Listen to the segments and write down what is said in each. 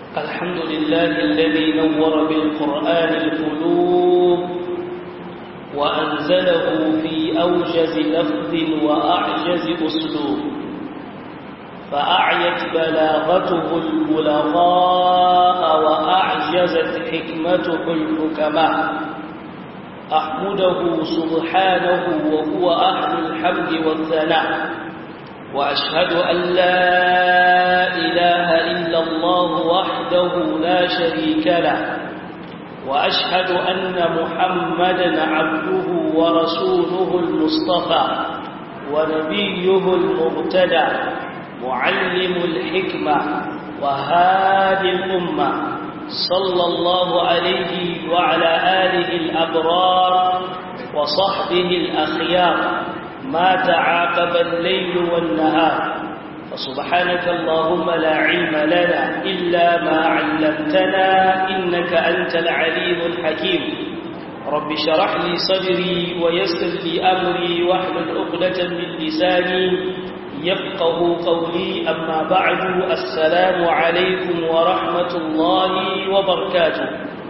الحمد لله الذي نور بالقرآن القلوب وأنزله في أوجز لفظ وأعجز أسلوب فأعيت بلاغته البلغاء وأعجزت حكمته الحكماء أحمده سبحانه وهو أهل الحمد والثناء وأشهد أن لا إله إلا الله وحده لا شريك له وأشهد أن محمدا عبده ورسوله المصطفى ونبيه المغتدى معلم الحكمة وهادي الأمة صلى الله عليه وعلى آله الأبرار وصحبه الأخيار ما تعاقب الليل والنهار فسبحانك اللهم لا علم لنا إلا ما علمتنا إنك أنت العليم الحكيم رب شرح لي صدري ويسر لي أمري واحلل عقدة من لساني يفقه قولي أما بعد السلام عليكم ورحمة الله وبركاته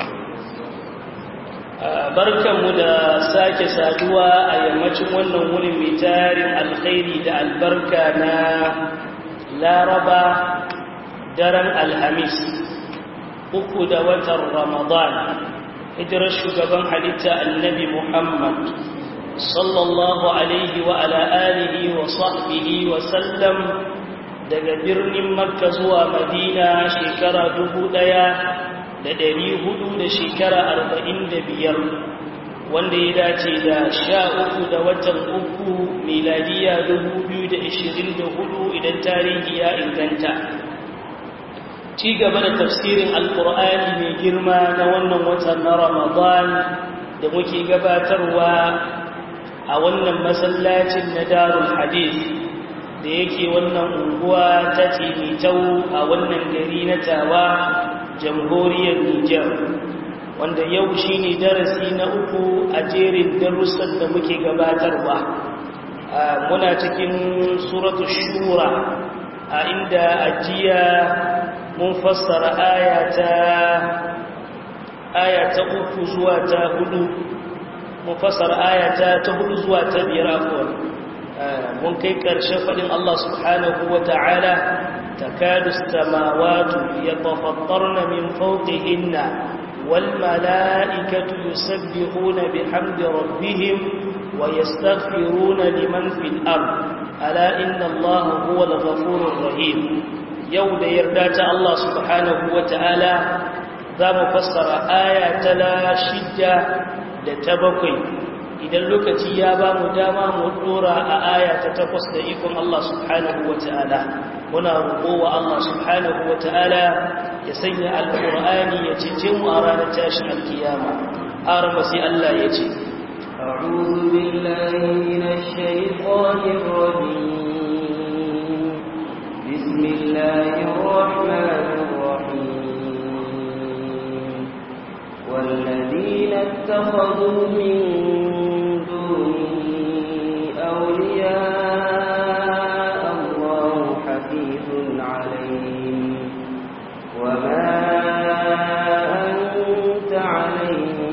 barkanmu da sake saduwa a yammacin wannan wurin mai tarin alkhairi da albarka na laraba daren alhamis uku da watan ramadan hijirar shugaban halitta annabi muhammad sallallahu alaihi wa ala alihi wa sahbihi wa sallam daga birnin makka zuwa madina shekara dubu ɗaya da ɗari hudu da shekara arba'in da biyar wanda ya dace da sha uku da watan uku miladiya dubu biyu da ishirin da hudu idan tarihi ya inganta ci gaba da tafsirin alkur'ani mai girma na wannan watan na ramadan da muke gabatarwa a wannan masallacin na darul hadith da yake wannan unguwa ta timitau a wannan gari na tawa jamhuriyar Nijar wanda yau shi ne darasi na uku a jerin darussan da muke gabatarwa muna cikin suratu shura a inda ajiya mun fassara aya ta uku zuwa ta hudu mun fassara aya ta hudu zuwa ta biyar afuwa mun kai ƙarshen faɗin Allah subhanahu wa ta'ala تكاد السماوات يتفطرن من فوقهن والملائكة يسبحون بحمد ربهم ويستغفرون لمن في الأرض ألا إن الله هو الغفور الرحيم يوم يردات الله سبحانه وتعالى ذا مفسر آية لا شدة لتبقي idan lokaci ya ba mu dama mu dora a aya ta takwas da ikon Allah subhanahu wa ta'ala muna roƙo wa Allah subhanahu wa ta'ala ya sanya alƙur'ani ya cece mu a ranar tashin alkiyama arama sai Allah ya ce أعوذ بالله من الشيطان الرجيم بسم الله الرحمن الرحيم والذين اتخذوا من أولياء الله حفيظ عليهم وما أنت عليهم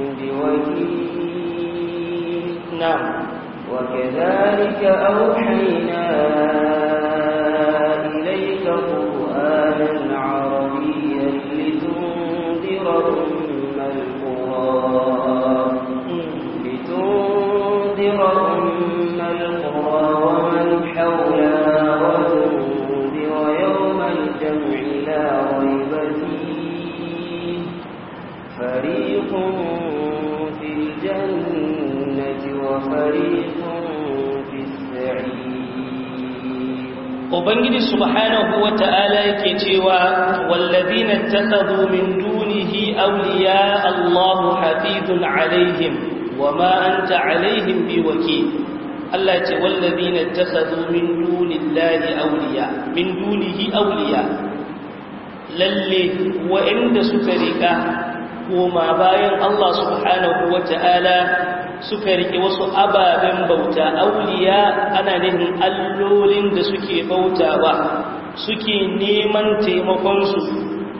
بوكيل نعم وكذلك أوحينا إليك قرآنا عربيا لتنذر أم القرى لتنذر أم القرى ومن حولها وتنذر يوم الجمع لا ريب فيه فريق في الجنة وفريق في السعير Ubangiji subhanahu wa ta'ala yake cewa wallazina takhadhu min dunihi awliya Allahu hafizun alaihim wama anta alaihim biwakil Allah ce wallazina takhadhu min dunillahi awliya min dunihi awliya lalle wa'inda suka rika koma bayan Allah subhanahu wa ta'ala suka rike wasu ababen bauta auliya ana nihin allolin da suke bautawa suke neman taimakonsu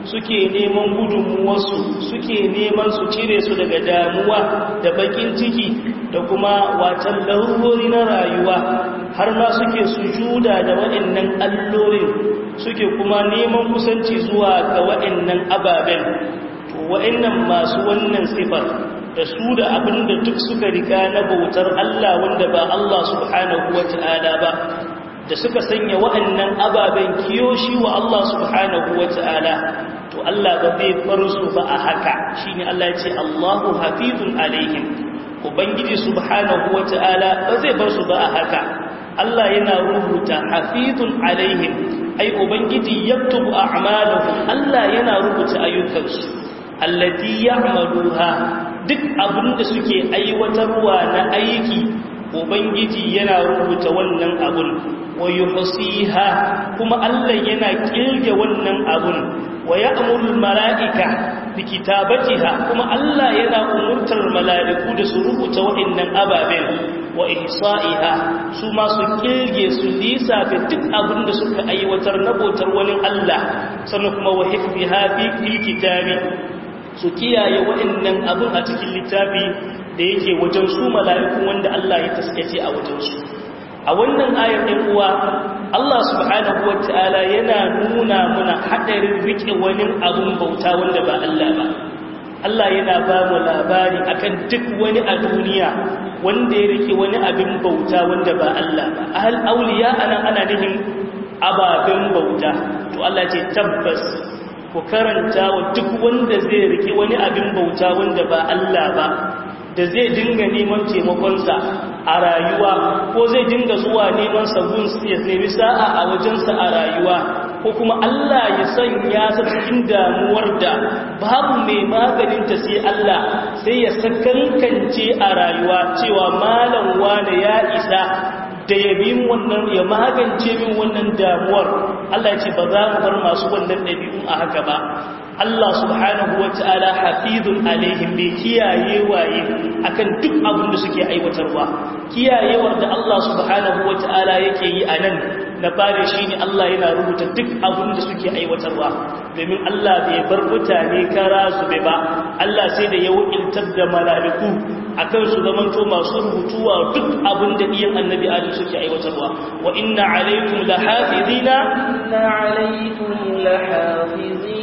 suke neman gudunmuwarsu suke neman su cire su daga damuwa da bakin ciki da kuma watan larurori na rayuwa har ma suke sujuda da waɗannan allolin suke kuma neman kusanci zuwa ga waɗannan ababen to waɗannan masu wannan sifar da su da abin da duk suka riga na bautar Allah wanda ba Allah subhanahu wata'ala ba da suka sanya waɗannan ababen kiyoshi wa Allah subhanahu wata'ala to Allah ba zai bar su ba a haka shine Allah ya ce Allahu hafizun alaihim ubangiji subhanahu wata'ala ba zai bar su ba a haka Allah yana rubuta hafizun alaihim ai ubangiji yaktubu a'malahum Allah yana rubuta ayyukansu allati ya'maluha duk abinda suke aiwatarwa na aiki ubangiji yana rubuta wannan abun wa yuhsiha kuma Allah yana kirge wannan abun wa ya'muru malaika bi kitabatiha kuma Allah yana umurtar mala'iku da su rubuta wa'annan ababen wa ihsa'iha su ma su kirge su lissafe duk abin da suka aiwatar na bautar wani Allah sannan kuma wa hifziha fi kitabi su kiyaye wa'annan abin a cikin littafi da yake wajen su mala'iku wanda Allah ya taskace a wajen su a wannan ayar ɗin uwa Allah subhanahu wata'ala yana nuna muna haɗarin riƙe wani abun bauta wanda ba Allah ba Allah yana ba mu labari akan duk wani a duniya wanda ya riƙe wani abin bauta wanda ba Allah ba ahal auliya anan ana nufin ababen bauta to Allah ce tabbas ku karanta wa duk wanda zai riƙe wani abin bauta wanda ba Allah ba da zai dinga neman taimakonsa a rayuwa ko zai dinga zuwa neman sabon ya nemi sa'a a wajensa a rayuwa ko kuma Allah ya sanya sa cikin damuwar da babu mai maganinta sai Allah sai ya sakankance a rayuwa cewa malam wane ya isa da ya bi wannan ya magance min wannan damuwar Allah ya ce ba za mu bar masu wannan ɗabi'un a haka ba Allah subhanahu wa ta'ala hafizun alaihim bai kiyaye waye akan duk abin da suke aiwatarwa kiyayewar da Allah subhanahu wa ta'ala yake yi a nan na fare shi ne Allah yana rubuta duk abin da suke aiwatarwa domin Allah bai bar mutane kara zube ba Allah sai da ya wakiltar da mala'iku akan su zamanto masu rubutuwa duk abin da iyan annabi adam suke aiwatarwa wa inna alaikum lahafizina inna alaikum lahafizin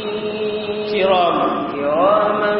كراما كراما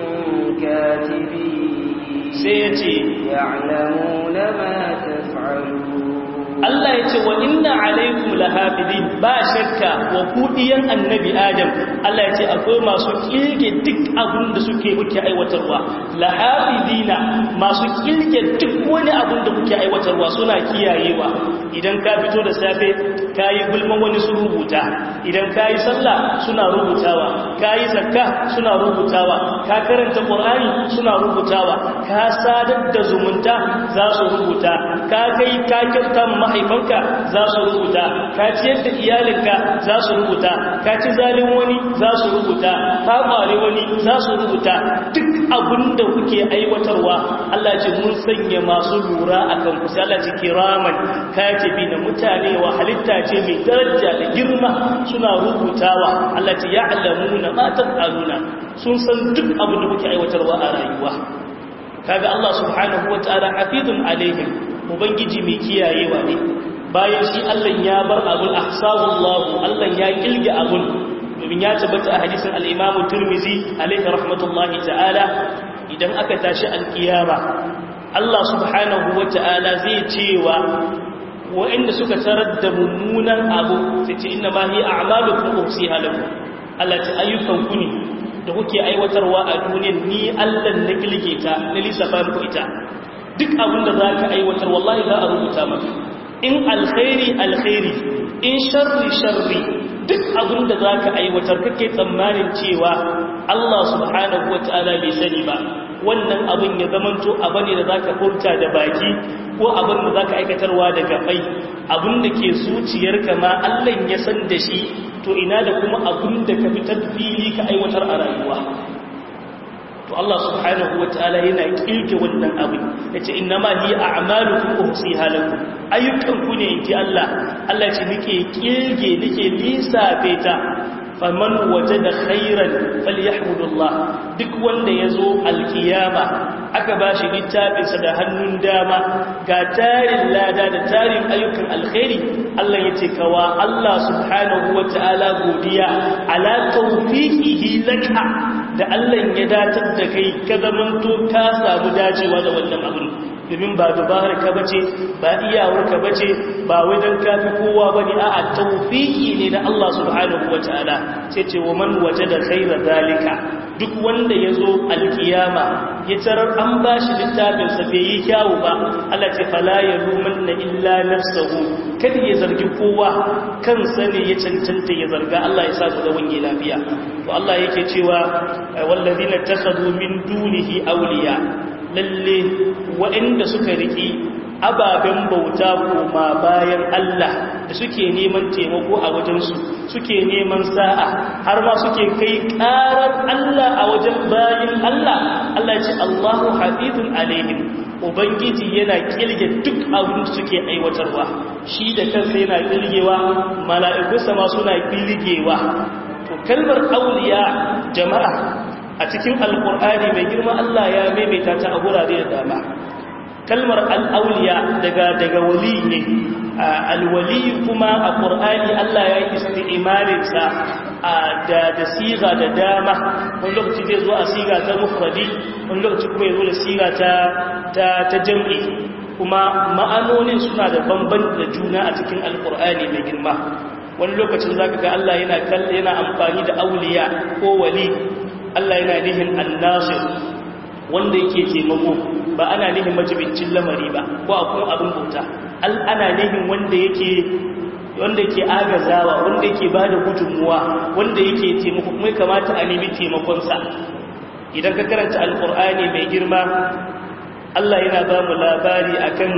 كاتبين سيتي يعلمون ما تفعلون Allah ya ce wa inna alaikum lahafidin ba shakka wa kudiyan annabi Adam Allah ya ce akwai masu kirge duk abin da suke kuke aiwatarwa lahafidina masu kirge duk wani abin da kuke aiwatarwa suna kiyayewa idan ka fito da safe kayi gulman wani su rubuta idan kayi sallah suna rubutawa kayi zakka suna rubutawa ka karanta qur'ani suna rubutawa ka sadar da zumunta za su rubuta ka kai ka kirtan mahaifanka za su rubuta ka ciyar da iyalinka za su rubuta ka ci zalin wani za su rubuta ka kware wani za su rubuta duk abin da kuke aiwatarwa Allah ce mun sanya masu lura akan ku sai Allah ce kiraman katibi na mutane wa halitta ce mai daraja da girma suna rubutawa Allah ce ya'lamuna ma taf'aluna sun san duk abin da kuke aiwatarwa a rayuwa kaga Allah subhanahu wataala hafizun alaihim ubangiji mai kiyayewa ne bayan shi Allah ya bar abun ahsabullahu Allah ya kilge abun domin ya tabbata a hadisin al-Imam Tirmidhi alaihi rahmatullahi ta'ala idan aka tashi al-kiyama Allah subhanahu wata'ala zai cewa wa'inda suka tarar da mummunan abu sai ce inna ma hi a'malukum usiha lakum Allah ta ayyukan ku ne da kuke aiwatarwa a duniyar ni Allah na kilge ta na lissafa muku ita duk abin da za ka aiwatar wallahi za a rubuta maka in alkhairi alkhairi in sharri sharri duk abin da za ka aiwatar kake tsammanin cewa Allah subhanahu wa ta'ala bai sani ba wannan abin ya zamanto abu ne da za ka furta da baki ko abin da za ka aikatarwa da gabai abin da ke zuciyarka ma Allah ya san da shi to ina da kuma abin da ka fitar fili ka aiwatar a rayuwa to Allah subhanahu wa ta'ala yana kirke wannan abin yace innama hi a'malukum uhsiha lakum ayyukan ku ne inji Allah Allah ce nake kirge nake lissafe ta faman wajada khairan falyahmudullah duk wanda yazo alkiyama aka bashi littafinsa da hannun dama ga tarin lada da tarin ayyukan alkhairi Allah yace kawa Allah subhanahu wataala godiya ala tawfiqihi laka da Allah ya datar da kai ka zamanto ka samu dacewa da wannan abin domin ba dubarar ka bace ba iyawar ka bace ba wai dan kafi kowa bane a'a tawfiki ne na Allah subhanahu wataala sai ce wa man wajada khayra zalika duk wanda yazo alkiyama ya tarar an bashi littafin sa bai yi kyawu ba Allah ce fala yalumanna illa nafsuhu kada ya zargi kowa kansa ne ya cancanta ya zarga Allah ya sa ku da wange lafiya to Allah yake cewa wallazina takhadu min dunihi awliya lalle waɗanda suka riƙi ababen bauta koma bayan Allah da suke neman taimako a wajensu suke neman sa'a har ma suke kai ƙarar Allah a wajen bayan Allah Allah ce Allahu hafizun alaihim ubangiji yana kilge duk abin da suke aiwatarwa shi da kansa yana kilgewa mala'ikunsa ma suna kilgewa to kalmar auliya jama'a a cikin alkur'ani mai girma Allah ya maimaita ta a gurare da dama kalmar al'auliya daga daga wali ne alwali kuma a ƙur'ani Allah ya yi isti'imarinsa da da siga da dama wani lokaci zai zo a siga ta mufradi wani lokaci kuma ya zo da siga ta ta ta jam'i kuma ma'anonin suna da bamban da juna a cikin alkur'ani mai girma wani lokacin zaka ga Allah yana yana amfani da auliya ko wali Allah yana nihin annasir wanda yake taimako ba ana nihin majibincin lamari ba ko akwai abin bauta ana nihin wanda yake wanda yake agazawa wanda yake bada gudunmuwa wanda yake taimako kuma ya kamata a nemi taimakonsa idan ka karanta alkur'ani mai girma Allah yana ba mu labari akan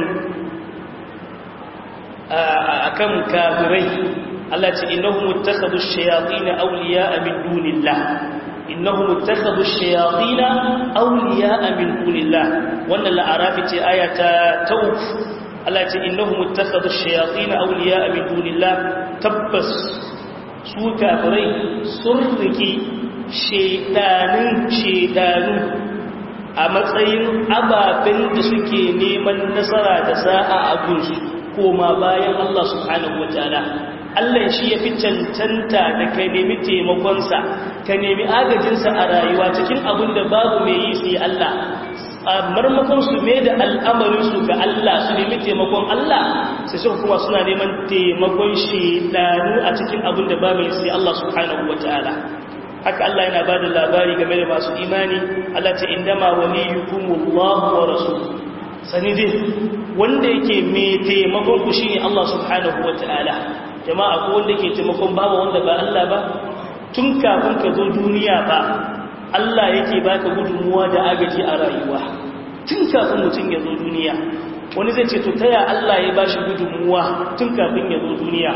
akan kafirai Allah ce innahum ittakhadhu ash-shayatin awliya'a min dunillah innahum ittakhadhu ash-shayatin awliya'a min dunillah wannan la'arafi ce ayata tawf Allah ce innahum ittakhadhu ash-shayatin awliya'a min dunillah tabbas su kafirai sun riki shedanin shedanu a matsayin ababen da suke neman nasara da sa'a a gunsu koma bayan Allah subhanahu wataala Allah shi ya fi cancanta da ka nemi taimakonsa ka nemi agajinsa a rayuwa cikin abin da babu mai yi sai Allah a marmakon su mai da al'amarinsu ga Allah su nemi taimakon Allah sai suka kuma suna neman taimakon shedanu a cikin abin da babu sai Allah subhanahu wataala haka Allah yana ba da labari game da masu imani Allah ce indama waliyukumullahu wa rasuluhu sani dai wanda yake mai taimakon ku shine Allah subhanahu wataala jama'a ko wanda yake taimakon babu wanda ba Allah ba tun kafin ka zo duniya ba Allah yake baka gudunmuwa da agaji a rayuwa tun kafin mutum ya zo duniya wani zai ce to taya Allah ya bashi gudunmuwa tun kafin ya zo duniya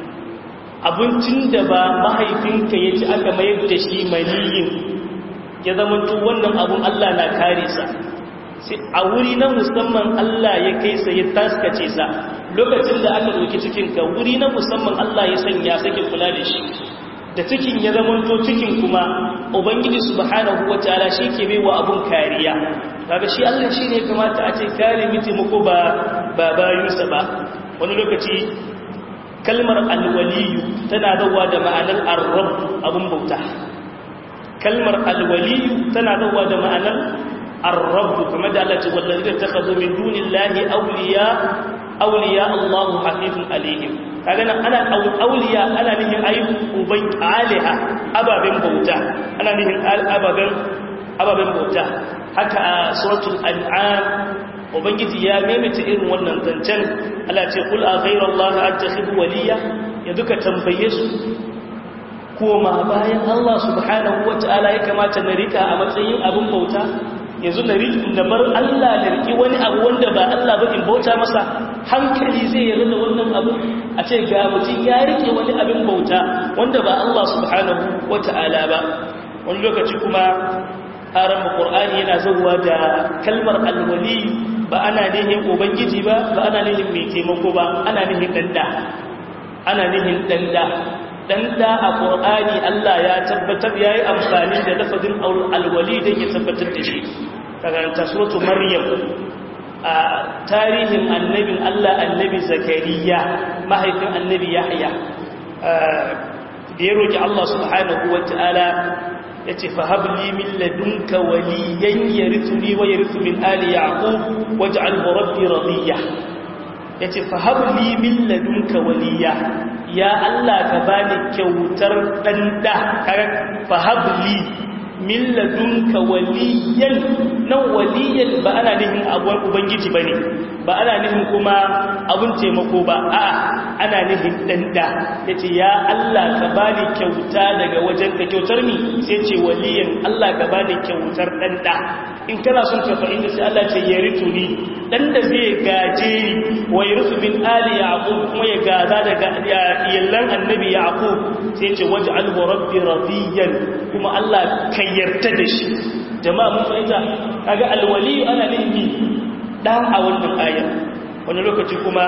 abincin da ba mahaifinka ya ci aka mayar da shi maniyin ya zama wannan abun Allah na kare sa a wuri na musamman Allah ya kai sa ya taskace sa lokacin da aka ɗauki cikinka wuri na musamman Allah ya sanya sake kula da shi da cikin ya zama to cikin kuma ubangiji subhanahu wataala shi ke bai wa abun kariya kaga shi Allah shi ne kamata a ce kare miti muku ba ba bayinsa ba wani lokaci kalmar alwaliyu tana dawa da ma'anar arrab abun bauta kalmar alwaliyu tana dawa da ma'anar arrab kuma da Allah ce wallahi ta kazo min dunillahi awliya awliya Allahu hafizun alaihim kaga nan ana awliya ana nihin ayi uban aliha ababen bauta ana nihin ababen ababen bauta haka a suratul an'am ubangiji ya maimaita irin wannan zancen Allah ce kul a ghayra Allah attakhidhu waliya yanzu ka tambaye su koma bayan Allah subhanahu wataala ya kamata na rika a matsayin abin bauta yanzu na riki da bar Allah da riki wani abu wanda ba Allah ba in bauta masa hankali zai yarda da wannan abu a ce ga mutum ya rike wani abin bauta wanda ba Allah subhanahu wataala ba wani lokaci kuma haram Qur'ani yana zuwa da kalmar alwali ba ana nihin ubangiji ba ba ana nihin mai taimako ba ana nihin danda ana nihin danda dan da a qur'ani Allah ya tabbatar yayi amfani da lafazin alwali da ya tabbatar da shi karanta suratu maryam a tarihin annabin Allah annabi zakariya mahaifin annabi yahya da ya roki Allah subhanahu wataala yace fa habli min ladunka waliyan yarithuni wa yarithu min ali yaqub waj'alhu rabbi radiya yace fa habli min ladunka waliya ya Allah ka bani kyautar dan da fa habli min ladunka waliyan nan waliyan ba ana nihin abuwar ubangiji bane ba ana nihin kuma abun taimako ba a'a ana nihin danda yace ya Allah ka bani kyauta daga wajen ka kyautar ni sai ce waliyan Allah ka bani kyautar danda in kana son ka fahimta sai Allah ce yaritu ni dan da zai gaje ni wa yarisu min ali yaqub kuma ya gaza daga iyallan annabi yaqub sai ce waj'alhu rabbi radiyan kuma Allah ka yarda da shi jama'a mun fahimta kaga alwali ana nufi dan a wannan ayar wani lokaci kuma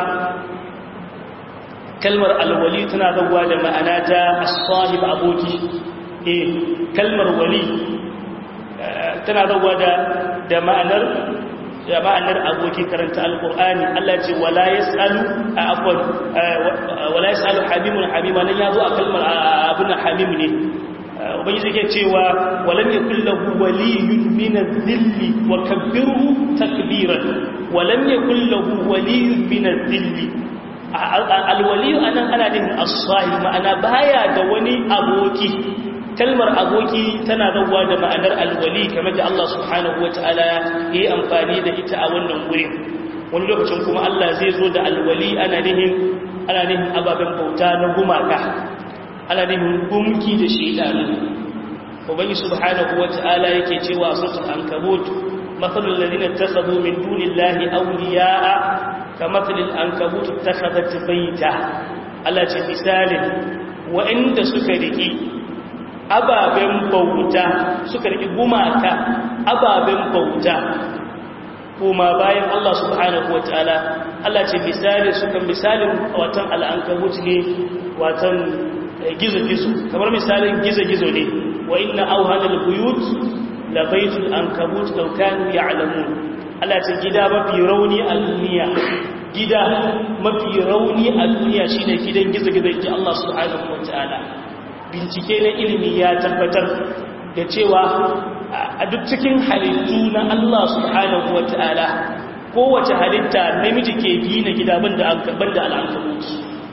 kalmar alwali tana zawa da ma'ana ta as-sahib aboki eh kalmar wali tana zawa da da ma'anar da ma'anar aboki karanta alqur'ani Allah ce wala yasalu afwan wala yasalu habimun habima nan yazo a kalmar abun habim ne ubangiji yake cewa walam yakul lahu waliyyun min adh-dhilli wa kabbirhu takbiran walam yakul lahu waliyyun min adh-dhilli al-waliyyu anan ana din as-sahib ma'ana baya da wani aboki kalmar aboki tana zawwa da ma'anar al-wali kamar da Allah subhanahu wataala yayi amfani da ita a wannan gurin wani lokacin kuma Allah zai zo da al-wali ana nihin ana nihin ababen bauta na gumaka ana nufin gumki da shaidanu ubangi subhanahu wata'ala yake cewa suratul ankabut mathalul ladina takhadhu min dunillahi awliya'a kamathalil ankabut takhadhat bayta Allah ce misalin wa'inda suka riki ababen bauta suka riki gumaka ababen bauta kuma bayan Allah subhanahu wata'ala Allah ce misali suka misalin watan al'ankabut ne watan gizo-gizo kamar misalin gizo-gizo ne wa inna auhanal buyut la baitul ankabut law kanu ya'lamun Allah ce gida mafi rauni a duniya gida mafi rauni a duniya shine gidan gizo-gizo inji Allah subhanahu wataala bincike na ilimi ya tabbatar da cewa a duk cikin halittu na Allah subhanahu wataala kowace halitta namiji ke gina gida banda banda al'ankabut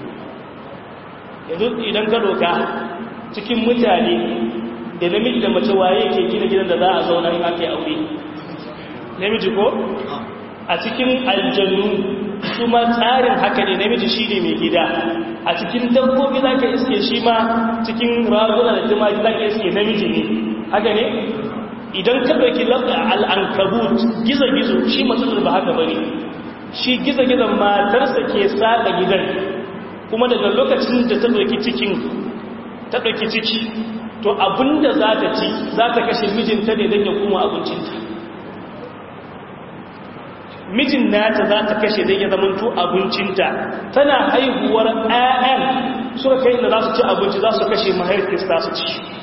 yanzu idan ka doka cikin mutane da namiji da mace waye ke gina gidan da za a zauna in aka yi aure namiji ko a cikin aljannu su ma tsarin haka ne namiji shi ne mai gida a cikin dabbobi za ka iske shi ma cikin raguna da tumaki za ka iske namiji ne haka ne idan ka ɗauki al'ankabut gizo-gizo shi matsalar ba haka ba ne shi gizo-gizon matarsa ke sada gidan kuma daga lokacin da ta ɗauki cikin ta ɗauki ciki to abinda za ta ci za ta kashe mijinta ne don ya kuma abincinta mijin nata za ta kashe don ya zamanto abincinta tana haihuwar 'ya'yan suka kai inda za su ci abinci za su kashe mahaifis za su ci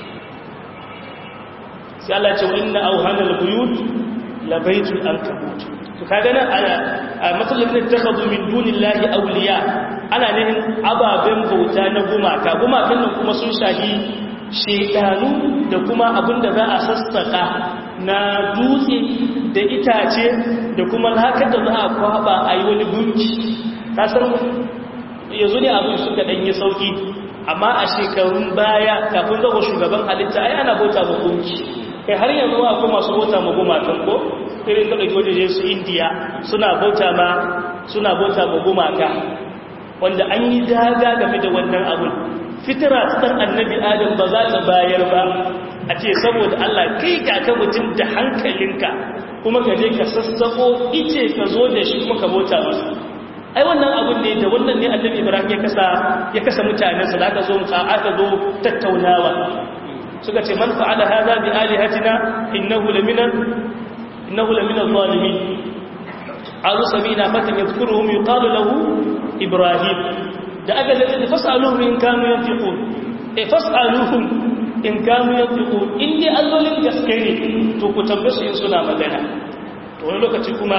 sai Allah ce wa inna auhanal buyut labaitul ankabut to kaga nan a matsalin da ta kazu min dunillahi awliya ana nihin ababen bauta na gumaka gumakan nan kuma sun shahi shedanu da kuma abin da za a sassaka na dutse da itace da kuma lakar da za a kwaba a yi wani gunki kasar yanzu ne abin suka ɗanyi sauki amma a shekarun baya kafin zama shugaban halitta ai ana bauta ma gunki kai har yanzu akwai masu bauta ma gumakan ko irin da ɗauki wajeje su indiya suna bauta ma suna bauta ma gumaka wanda an yi daga game da wannan abun fitira ta annabi adam ba za ta bayar ba a ce saboda Allah kai ga ka mutum da hankalinka kuma ka je ka sassako ice ka zo da shi kuma ka bauta masa ai wannan abun ne da wannan ne annabi ibrahim ya kasa ya kasa mutanensa da aka zo aka zo tattaunawa suka ce man fa'ala hadha bi alihatina innahu lamina innahu lamina zalimin azu samina fatan yadhkuruhum yuqalu lahu ibrahim da aka da fasaluhu in kanu yanfiqun e fas'aluhum in kanu yantiqu in dai allolin gaske ne to ku tambaye su in suna magana to wani lokaci kuma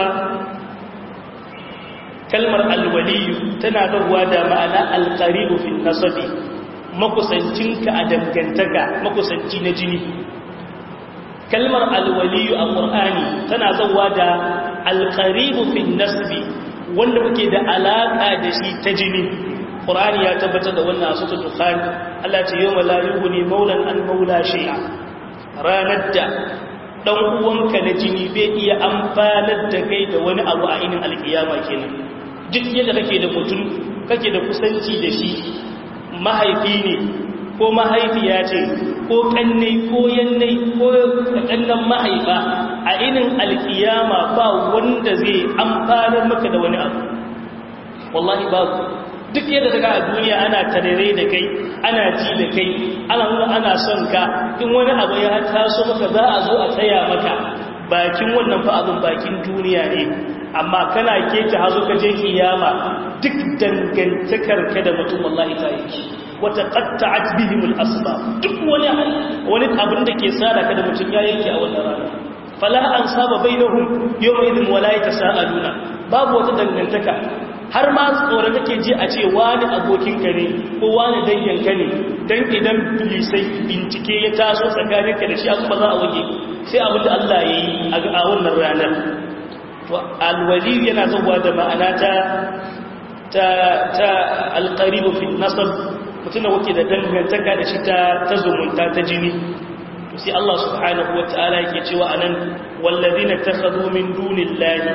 kalmar alwaliyu tana zuwa da ma'ana alqaribu fi nasabi makusancinka a dangantaka makusanci na jini kalmar alwaliyu a qur'ani tana zuwa da alqaribu fi nasbi wanda kuke da alaka da shi ta jini qur'ani ya tabbatar da wannan a suratul dukhan Allah ce yawma la yughni maulan an maula shay'a ranar da dan uwanka na jini bai iya amfanar da kai da wani abu a inin alkiyama kenan duk yadda kake da mutum kake da kusanci da shi mahaifi ne ko mahaifiya ce ko kanne ko yanne ko kannan mahaifa a inin alkiyama ba wanda zai amfanar maka da wani abu wallahi babu duk yadda daga a duniya ana tarere da kai ana ji da kai ana nuna ana son ka in wani abu ya taso maka za a zo a tsaya maka bakin wannan fa abin bakin duniya ne amma kana keta hazo ka je kiyama duk dangantakar ka da mutum wallahi ta yi wata qatta'at bihim al-asbab duk wani wani abin da ke sada ka da mutum ya yanke a wannan rana fala an saba bainahum yawma idin wala yatasaaluna babu wata dangantaka har ma tsoron kake ji a ce wani abokinka ne ko wani danginka ne don idan bilisai bincike ya taso tsakaninka da shi ba za a wage sai abin da Allah ya yi a wannan ranar alwali yana zuwa da ma'ana ta ta ta alqaribu fi nasab mutum da wake da dangantaka da shi ta zumunta ta jini to sai Allah subhanahu wataala yake cewa anan wallazina takhadhu min dunillahi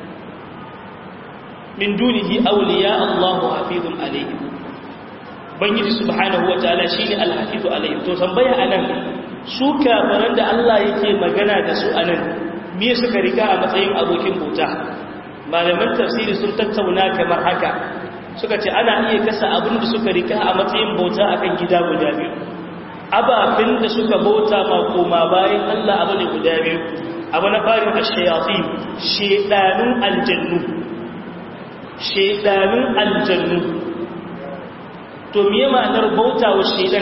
min dunihi awliya Allahu hafizun alayhi bangiji subhanahu wataala shine alhafizu alayhi to tambaya anan su kafaran da Allah yake magana da su anan me suka rika a matsayin abokin bauta malaman tafsiri sun tattauna kamar haka suka ce ana iya kasa abin da suka rika a matsayin bauta akan gida guda biyu ababin da suka bauta ma koma bayan Allah abu ne guda biyu abu na farin ashayatin shedanun aljannu shedanun aljannu to miye ma'anar bauta wa shedan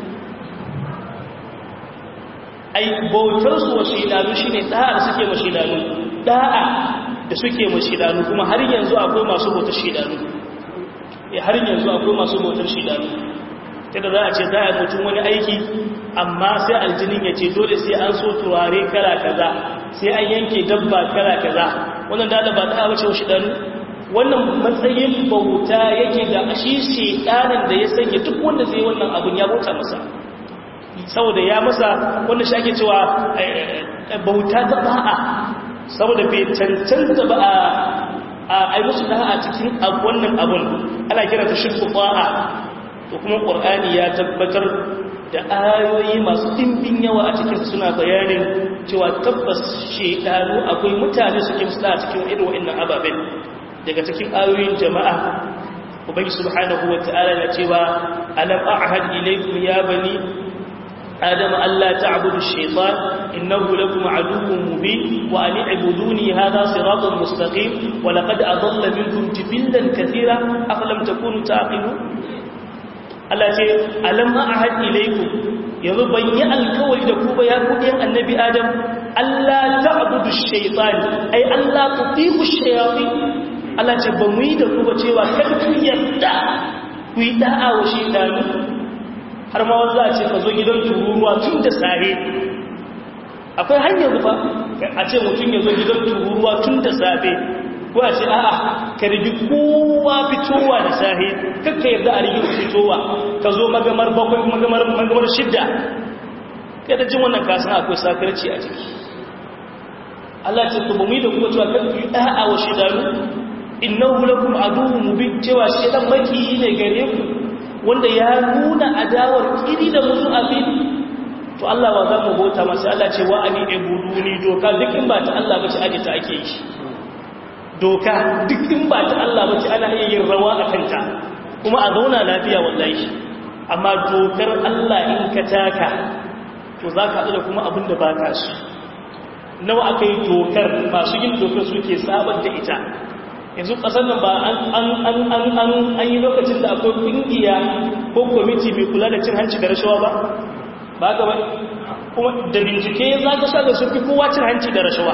ai bautar su wa shedanu shine da'a da suke ma shedanu da'a da suke ma shedanu kuma har yanzu akwai masu bautar shedanu eh har yanzu akwai masu bautar shedanu kada za a ce za a mutum wani aiki amma sai aljinin ya ce dole sai an so turare kala kaza sai an yanke dabba kala kaza wannan da ba ta wace wa shedanu wannan matsayin bauta yake da shi shedanin da ya sanya duk wanda zai wannan abun ya bauta masa saboda ya masa wanda shi ake cewa bauta ta ba'a saboda bai cancanta ba a ai musu da'a cikin wannan abun ana kira ta shirku ba'a to kuma qur'ani ya tabbatar da ayoyi masu dimbin yawa a cikin suna bayanin cewa tabbas shedanu akwai mutane suke musu a cikin irin wa'annan ababen daga cikin ayoyin jama'a ubangi subhanahu wata'ala ya cewa alam a'had ilaykum ya bani adam alla ta'budu ash-shaytan innahu lakum aduwwun mubin wa an i'buduni hadha siratun mustaqim wa laqad adalla minkum jibillan katira afalam takunu taqilun Allah ce alam a'had ilaykum yanzu ban yi alkawari da ku ba ya ku ɗayan annabi adam Allah ta'budu ash-shaytan ai Allah tuti'u ash-shayatin Allah ce ba mu yi da ku ba cewa kar ku yarda ku yi da'a wa shaytanu har ma wanda a ce ka zo gidan tururuwa tun da safe akwai hanyar ba a ce mutum ya zo gidan tururuwa tun da safe ko a ce a'a ka rigi kowa fitowa da safe kakka yarda a rigi fitowa ka zo magamar bakwai magamar magamar shidda kada jin wannan kasan akwai sakarci a ciki Allah ce ku bamu da kuma cewa kan ku da'a wa shidanu innahu lakum aduwwun mubin cewa shedan maki ne gare ku wanda ya nuna adawar kiri da musu abin to Allah ba za mu bauta masa Allah ce wa ani ibuduni doka duk in ba ta Allah ba ce aje ta ake yi doka duk in ba ta Allah ba ce ana iya yin rawa a kanta kuma a zauna lafiya wallahi amma dokar Allah in ka taka to za ka da kuma abin da ba ka su nawa aka yi dokar masu yin dokar suke sabar da ita yanzu ƙasar nan ba an yi lokacin da akwai ƙungiya ko kwamiti mai kula da cin hanci da rashawa ba ba ga wani kuma da bincike za ka sa da sun fi kowa cin hanci da rashawa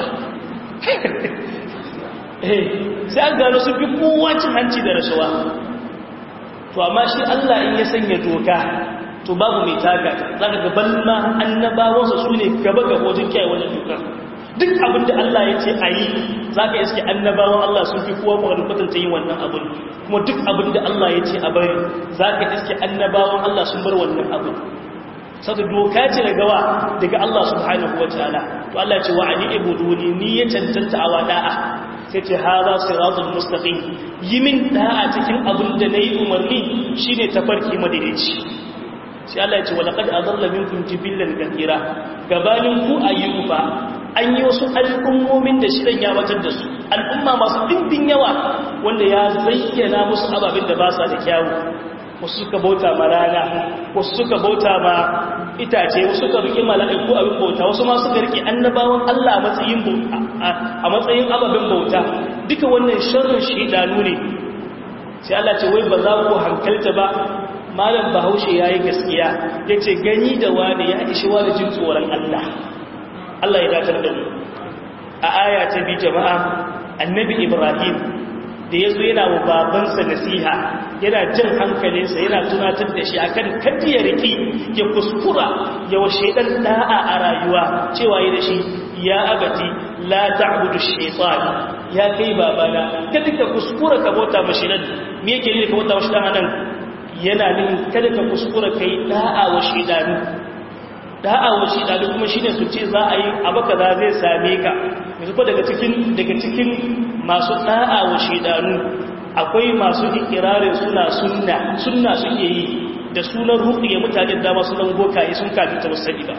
sai an gano sun fi kowa cin hanci da rashawa to amma shi Allah in ya sanya doka to babu mai taka za ka gaban ma annabawansa su ne gaba gaba wajen kiyaye wajen dokar duk abin da Allah ya ce a yi za ka iske annabawan Allah sun fi kowa ƙwarar kwatanta yin wannan abin kuma duk abin da Allah ya ce a bari za ka iske annabawan Allah sun bar wannan abin saboda doka ce daga wa daga Allah subhanahu wa ta'ala to Allah ce wa ani ibuduni ni ya cancanta a wada'a sai ce hada siratul mustaqim yi min da'a cikin abin da nayi umarni shine tafarki madaidaici sai Allah ya ce walaqad adalla minkum jibillan kathira gabanin ku ayyuba an yi wasu al'ummomin da shirin ya watar da su al'umma masu ɗimbin yawa wanda ya zayyana musu ababen da ba sa da kyawu wasu suka bauta ma rana wasu suka bauta ma itace wasu suka riƙe mala'iku abin bauta wasu ma suka riƙe annabawan Allah a matsayin a matsayin ababen bauta duka wannan sharrin shidanu ne sai Allah ce wai ba za ku hankalta ba malam bahaushe ya yi gaskiya ya ce gani da wani ya ishi wani jin tsoron Allah Allah ya datar da mu a aya ta bi jama'a annabi ibrahim da ya zo yana wa babansa nasiha yana jan hankalinsa yana tunatar da shi akan kaddi ya riki ya kuskura ya wa shaidan da'a a rayuwa cewa yi da shi ya abati la ta'budu shaytan ya kai babana kada ka kuskura ka bauta mashi nan me yake ne ka bauta mashi dan nan yana nufin kada ka kuskura kai da'a wa shaidanu da'a wa shaidanu kuma shine su ce za a yi abu kaza zai same ka yanzu ko daga cikin daga cikin masu da'a wa shaidanu akwai masu ikirarin suna sunna sunna suke yi da sunan ruqiya mutanen dama sunan gokaye sun kafi ta musali ba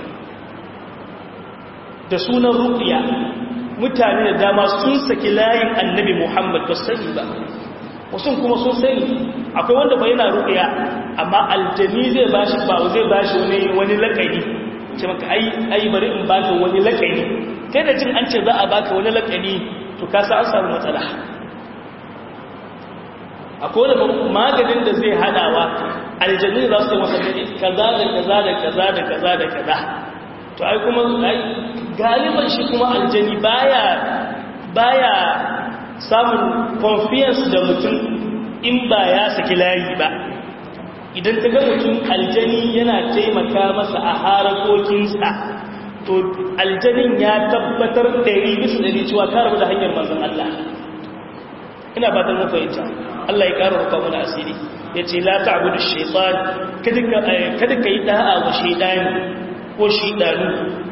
da sunan ruqiya mutane da dama sun saki layin annabi Muhammad ba sani ba wasu kuma sun sani akwai wanda bai yana ruqiya amma aljani zai bashi ba zai bashi wani wani lakani ce maka ai ai bari in baka wani lakani kai da jin an ce za a baka wani lakani to ka sa an samu matsala akwai wani maganin da zai hadawa aljanu za su masa kaza da kaza da kaza da kaza da kaza to ai kuma ai galiban shi kuma aljani baya baya samun confiance da mutum in ba ya saki layi ba idan ta ga mutum aljani yana taimaka masa a harakokinsa to aljanin ya tabbatar ɗari bisa ɗari cewa ka rabu da hanyar manzan Allah ina ba ta mafahimta Allah ya ƙara rufa mana asiri ya ce la ta abu da shaitan kada ka yi ɗa'a wa shaidani ko shaidanu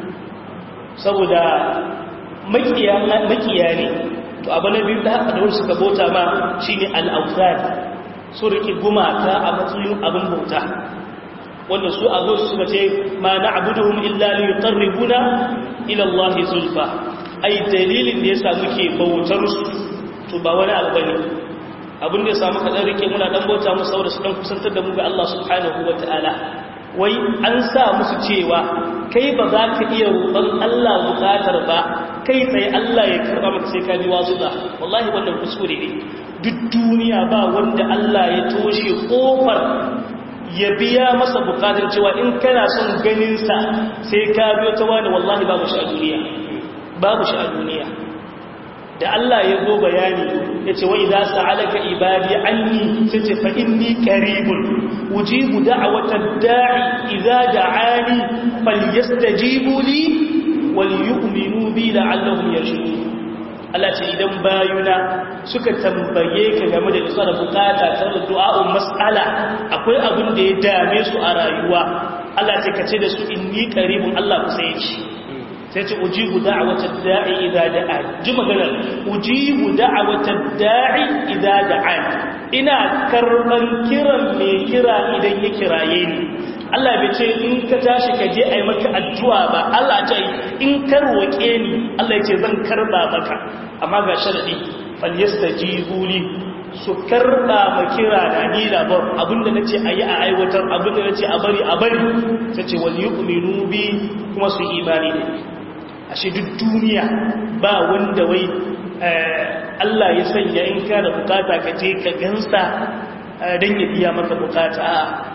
saboda makiya ne to abu na biyu da wani suka bauta ma shi ne al'auzari su riƙe gumaka a matsayin abin bauta wanda su a zo suka ce ma na abuduhum illa li yuqarribuna ila Allah zulfa ai dalilin da yasa muke bautar su to ba wani abu bane abin da yasa muka dan rike muna dan bauta musu saboda su dan kusantar da mu ga Allah subhanahu wataala wai an sa musu cewa kai ba za ka iya roƙon Allah buƙatar ba kai tsaye Allah ya karɓa maka sai ka bi wasu da wallahi wannan kuskure ne duk duniya ba wanda Allah ya toshe ƙofar ya biya masa buƙatar cewa in kana son ganinsa sai ka biyo ta wani wallahi babu shi a duniya babu shi a duniya da Allah ya zo bayani ya ce wa idza sa'alaka ibadi anni sai ce fa inni qaribun ujibu da'watad da'i idza da'ani falyastajibu li wal yu'minu bi la'allahum yarshudun Allah ce idan bayuna suka tambaye ka game da isa da bukata ta da du'a'un mas'ala akwai abin da ya dame su a rayuwa Allah ce ka ce da su inni qaribun Allah kusa yake sai ce ujibu da'watad da'i idza da'a ji maganar ujibu da'watad da'i idza da'a ina karban kiran mai kira idan ya kiraye ni Allah bai ce in ka tashi ka je ai maka addu'a ba Allah ce in ka roke ni Allah ya ce zan karba maka amma ga sharadi falyastajibu li su karba ma kira da ni labar abinda nace ayi a aiwatar abinda nace a bari a bari sai ce wal yu'minu bi kuma su imani ne ashe duk duniya ba wanda wai Allah ya sanya in ka da bukata ka je ka gansa don ya biya maka bukata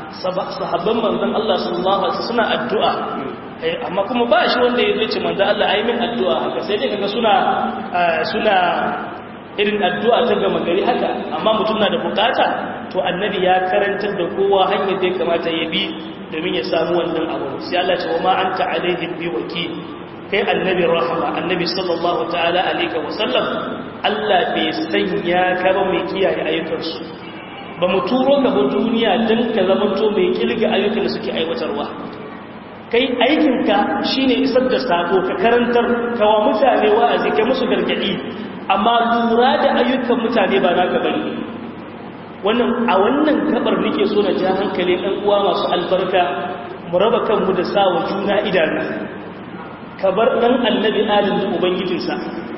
sahabban manzon Allah sallallahu alaihi wasallam suna addu'a amma kuma ba shi wanda ya ce manzon Allah ayi min addu'a haka sai dai kaga suna suna irin addu'a ta gama gari haka amma mutum na da bukata to annabi ya karantar da kowa hanyar da ya kamata ya bi domin ya samu wannan abu sai Allah ce wa ma anta alaihim bi wakil kai annabi rahama annabi sallallahu ta'ala alaihi wa sallam Allah bai sanya ka ba mai kiyaye ayyukansu ba mu turo ka ba duniya dan ka zamanto mai kilga ayyukan da suke aiwatarwa kai aikinka shine isar da sako ka karantar kawa mutane wa'azi kai musu gargadi amma lura da ayyukan mutane ba naka bane wannan a wannan gabar nake so na ja hankali ɗan uwa masu albarka mu raba kanmu da sawa juna idanu ka bar ɗan annabi adam da ubangijinsa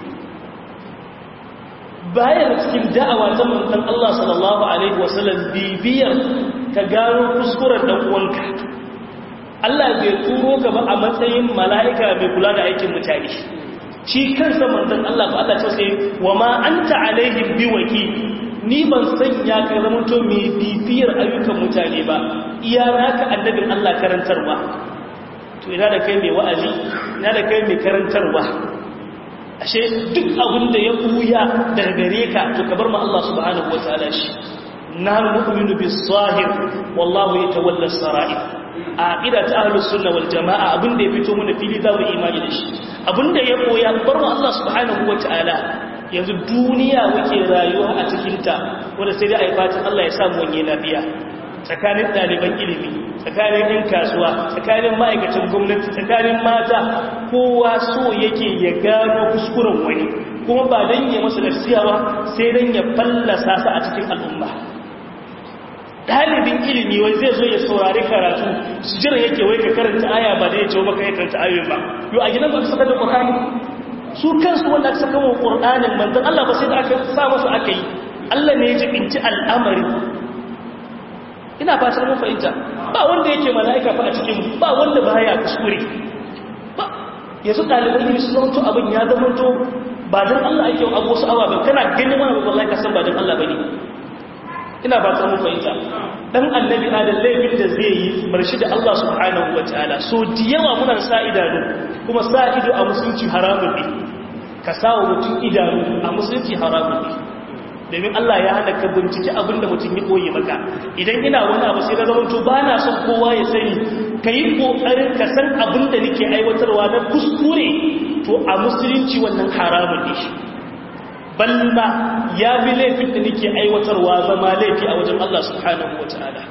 bayan cikin da'awa ta manzon Allah sallallahu alaihi wasallam bibiyar ka gano kuskuren dan uwanka Allah bai turo ka ba a matsayin mala'ika mai kula da aikin mutane shi kansa manzon Allah ba Allah ce sai wa ma anta alaihim biwaki ni ban sanya ka zama to mai bibiyar ayyukan mutane ba iya naka annabin Allah karantarwa to ina da kai mai wa'azi ina da kai mai karantarwa ashe duk abin da ya buya daga gare ka to ka bar ma Allah subhanahu wataala shi na mu'minu bis sahir wallahu yatawalla sarair a aqida ta ahlus sunna wal jamaa abin da ya fito mana fili za mu imani da shi abin da ya boya bar ma Allah subhanahu wataala yanzu duniya muke rayuwa a cikinta wanda sai dai a yi fatan Allah ya samu wanye lafiya tsakanin ɗaliban ilimi tsakanin ɗin kasuwa tsakanin ma'aikacin gwamnati tsakanin mata kowa so yake ya gano kuskuren wani kuma ba don yi masa nasiya ba sai don ya fallasa sa a cikin al'umma ɗalibin ilimi wani zai zo ya saurari karatu su jira yake wai ka karanta aya ba da ya ce maka ya karanta ayoyin ba yau a gidan ba su saka da ƙwarani su kansu wanda aka saka wa ƙur'anin manzan Allah ba sai da aka sa masu aka yi Allah ne ya jibinci al'amari ina fatar mun fahimta ba wanda yake mala'ika fa a cikin ba wanda ba ya kuskure ba yanzu ɗaliban yi su zanto abin ya zamanto ba don Allah ake wa abu wasu awa ba kana ganin wani wallahi ka san ba don Allah ba ne ina fatar mun fahimta dan annabi adam laifin da zai yi barshi da Allah subhanahu wa ta'ala so da yawa muna sa idanu kuma sa ido a musulunci haramun ne ka sawa mutum idanu a musulunci haramun ne domin Allah ya hana ka bincike abin da mutum ya koyi maka idan ina wani abu sai na zama to ba na son kowa ya sani ka yi ƙoƙarin ka san abin da nake aiwatarwa na kuskure to a musulunci wannan haramun ne balma ya fi laifin da nake aiwatarwa zama laifi a wajen Allah subhanahu wa ta'ala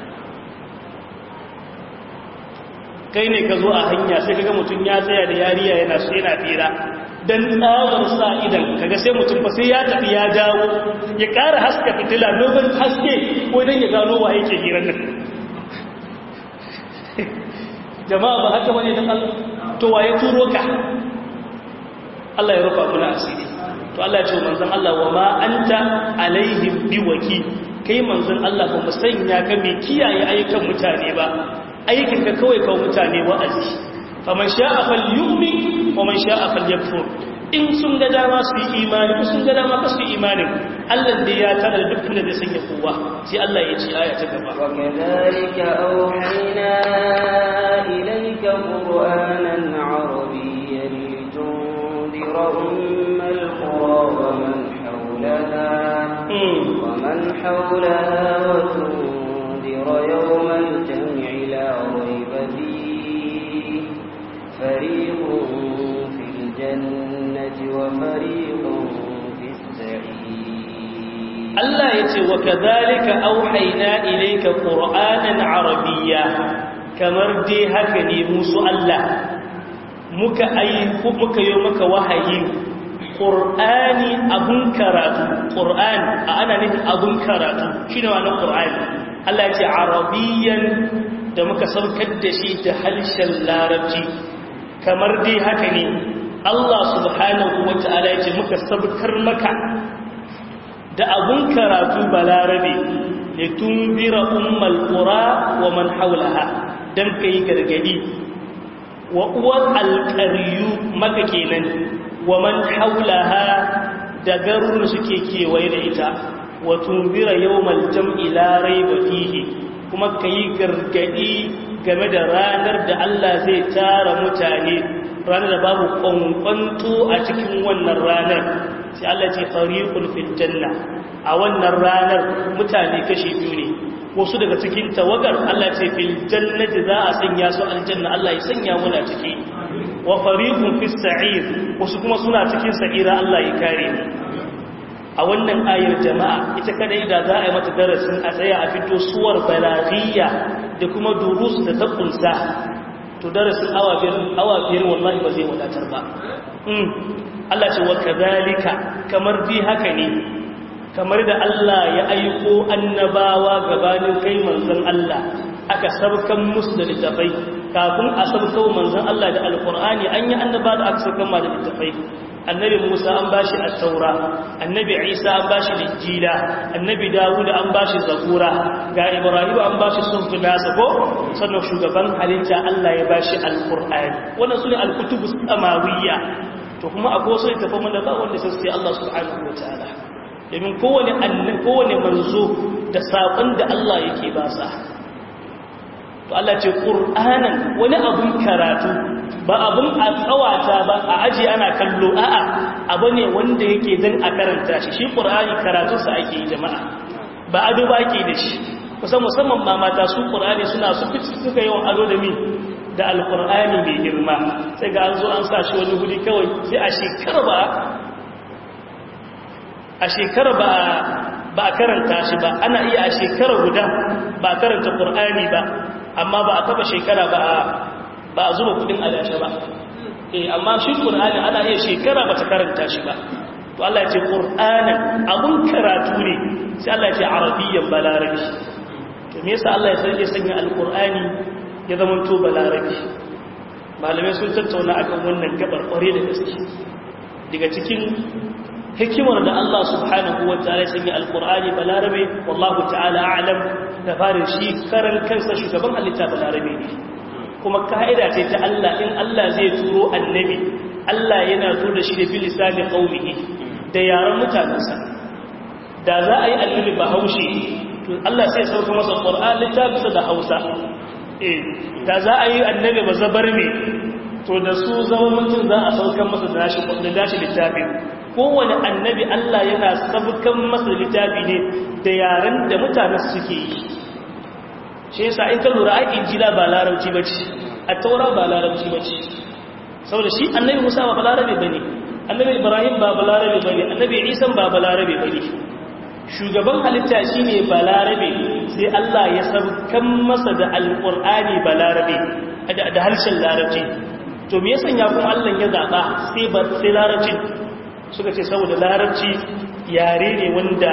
kai ne ka zo a hanya sai kaga mutum ya tsaya da yariya yana su yana fira dan tsawar sa idan kaga sai mutum fa sai ya tafi ya dawo ya ƙara haska fitila dogon haske ko dan ya gano wa yake hirar nan jama'a ba haka bane dan Allah to waye turo ka Allah ya rufa muna asiri to Allah ya ce manzon Allah wa ma anta alaihim biwaki kai manzon Allah ba mu sanya ka mai kiyaye ayyukan mutane ba aikin ka kawai kawo mutane wa'azi faman sha'a falyu'min wa man sha'a falyakfur in sun ga dama su yi imani ko sun ga dama ka su yi imani Allah da ya tada da dukkan da zai sanya kowa sai Allah ya ce aya ta gaba wa kadhalika awhayna ilayka qur'anan arabiyyan litundira ummal qura wa man hawlaha wa man hawlaha wa tundira yawmal jam'i la rayba fihi fariqun fil jannati وفريق في السعير الله يتي وكذلك أوحينا إليك قرآنا عربيا kamar dai haka ne musu Allah muka ayi muka yi maka wahayi Qur'ani abun karatu Qur'an a ana nufin abun karatu shine wannan Qur'ani Allah ya ce arabiyan da muka saukar da shi da harshen larabci kamar dai haka ne Allah subhanahu wa ta'ala ya ce muka sabkar maka da abun karatu balarabe da tunzira ummal qura wa man haulaha dan kai gargadi wa uwar alqaryu maka kenan wa man haulaha da garuruwan suke kewaye da ita wa tunzira yawmal jam'i la rayba fihi kuma ka yi gargadi game da ranar da Allah zai tara mutane ranar da babu kwankwanto a cikin wannan ranar sai Allah ce fariqul fil janna a wannan ranar mutane kashi biyu ne wasu daga cikin tawagar Allah ce fil jannati za a sanya su aljanna Allah ya sanya muna ciki wa fariqun fis sa'ir wasu kuma suna cikin sa'ira Allah ya kare mu a wannan ayar jama'a ita kadai da za a yi mata darasin a tsaya a fito suwar balaghiya da kuma durus da ta kunsa to darasin awa biyar awa biyar wallahi ba zai wadatar ba Allah ce wa kadhalika kamar bi haka ne kamar da Allah ya aiko annabawa gabanin kai manzon Allah aka sabkan musu da littafai kafin a sabkau manzon Allah da alqur'ani an yi annaba da aka sabkan ma da littafai annabi Musa an bashi at-taura annabi Isa an bashi injila annabi Dawud an bashi zabura ga Ibrahim an bashi sunfi nasa ko sannan shugaban halitta Allah ya bashi alqur'ani wannan sune al-kutubus samawiyya to kuma akwai wasu littafan da ba wanda sai Allah subhanahu wataala domin kowane annan kowane manzo da saƙon da Allah yake ba sa to Allah ce ƙur'anan wani abun karatu ba abun a tsawata ba a aji ana kallo a'a abu ne wanda yake dan a karanta shi shi ƙur'ani karatunsa ake yi jama'a ba ado ba ake da shi kusan musamman ma mata su ƙur'ani suna su suka yawan ado da mi da alƙur'ani mai girma sai ga an zo an sa shi wani guri kawai sai a shekara ba a shekara ba a karanta shi ba ana iya a shekara guda ba a karanta ƙur'ani ba amma ba a taba shekara ba a zuba kudin adashe ba eh amma shi ƙur'ani ana iya shekara ba ta karanta shi ba to Allah ya ce ƙur'anin abun karatu ne sai Allah ya ce arabiyyan balarabi to me yasa Allah ya sanya sanya alƙur'ani ya zama to balarabi malamai sun tattauna akan wannan gabar ƙware da gaske daga cikin hikimar da Allah subhanahu wa ta'ala sanya alqur'ani balarabe wallahu ta'ala a'lam da farin shi karan kansa shugaban halitta balarabe ne kuma ka'ida ce ta Allah in Allah zai turo annabi Allah yana turo da shi da bil lisani qaumihi da yaran mutanansa da za a yi annabi bahaushe to Allah sai sauka masa qur'an littafinsa da Hausa eh da za a yi annabi bazabarme to da su zama mutum za a saukan masa da nashi da nashi littafin kowane annabi Allah yana sabukan masa littafi ne da yaren da mutane suke yi shi yasa in ka lura ai injila ba larabci bace at-taura ba larabci bace saboda shi annabi Musa ba balarabe bane annabi Ibrahim ba balarabe bane annabi Isa ba balarabe bane shugaban halitta shine balarabe sai Allah ya sabukan masa da alqur'ani balarabe da harshen larabci to me yasa ya kuma Allah ya zaba sai ba sai larabci suka ce saboda larabci yare ne wanda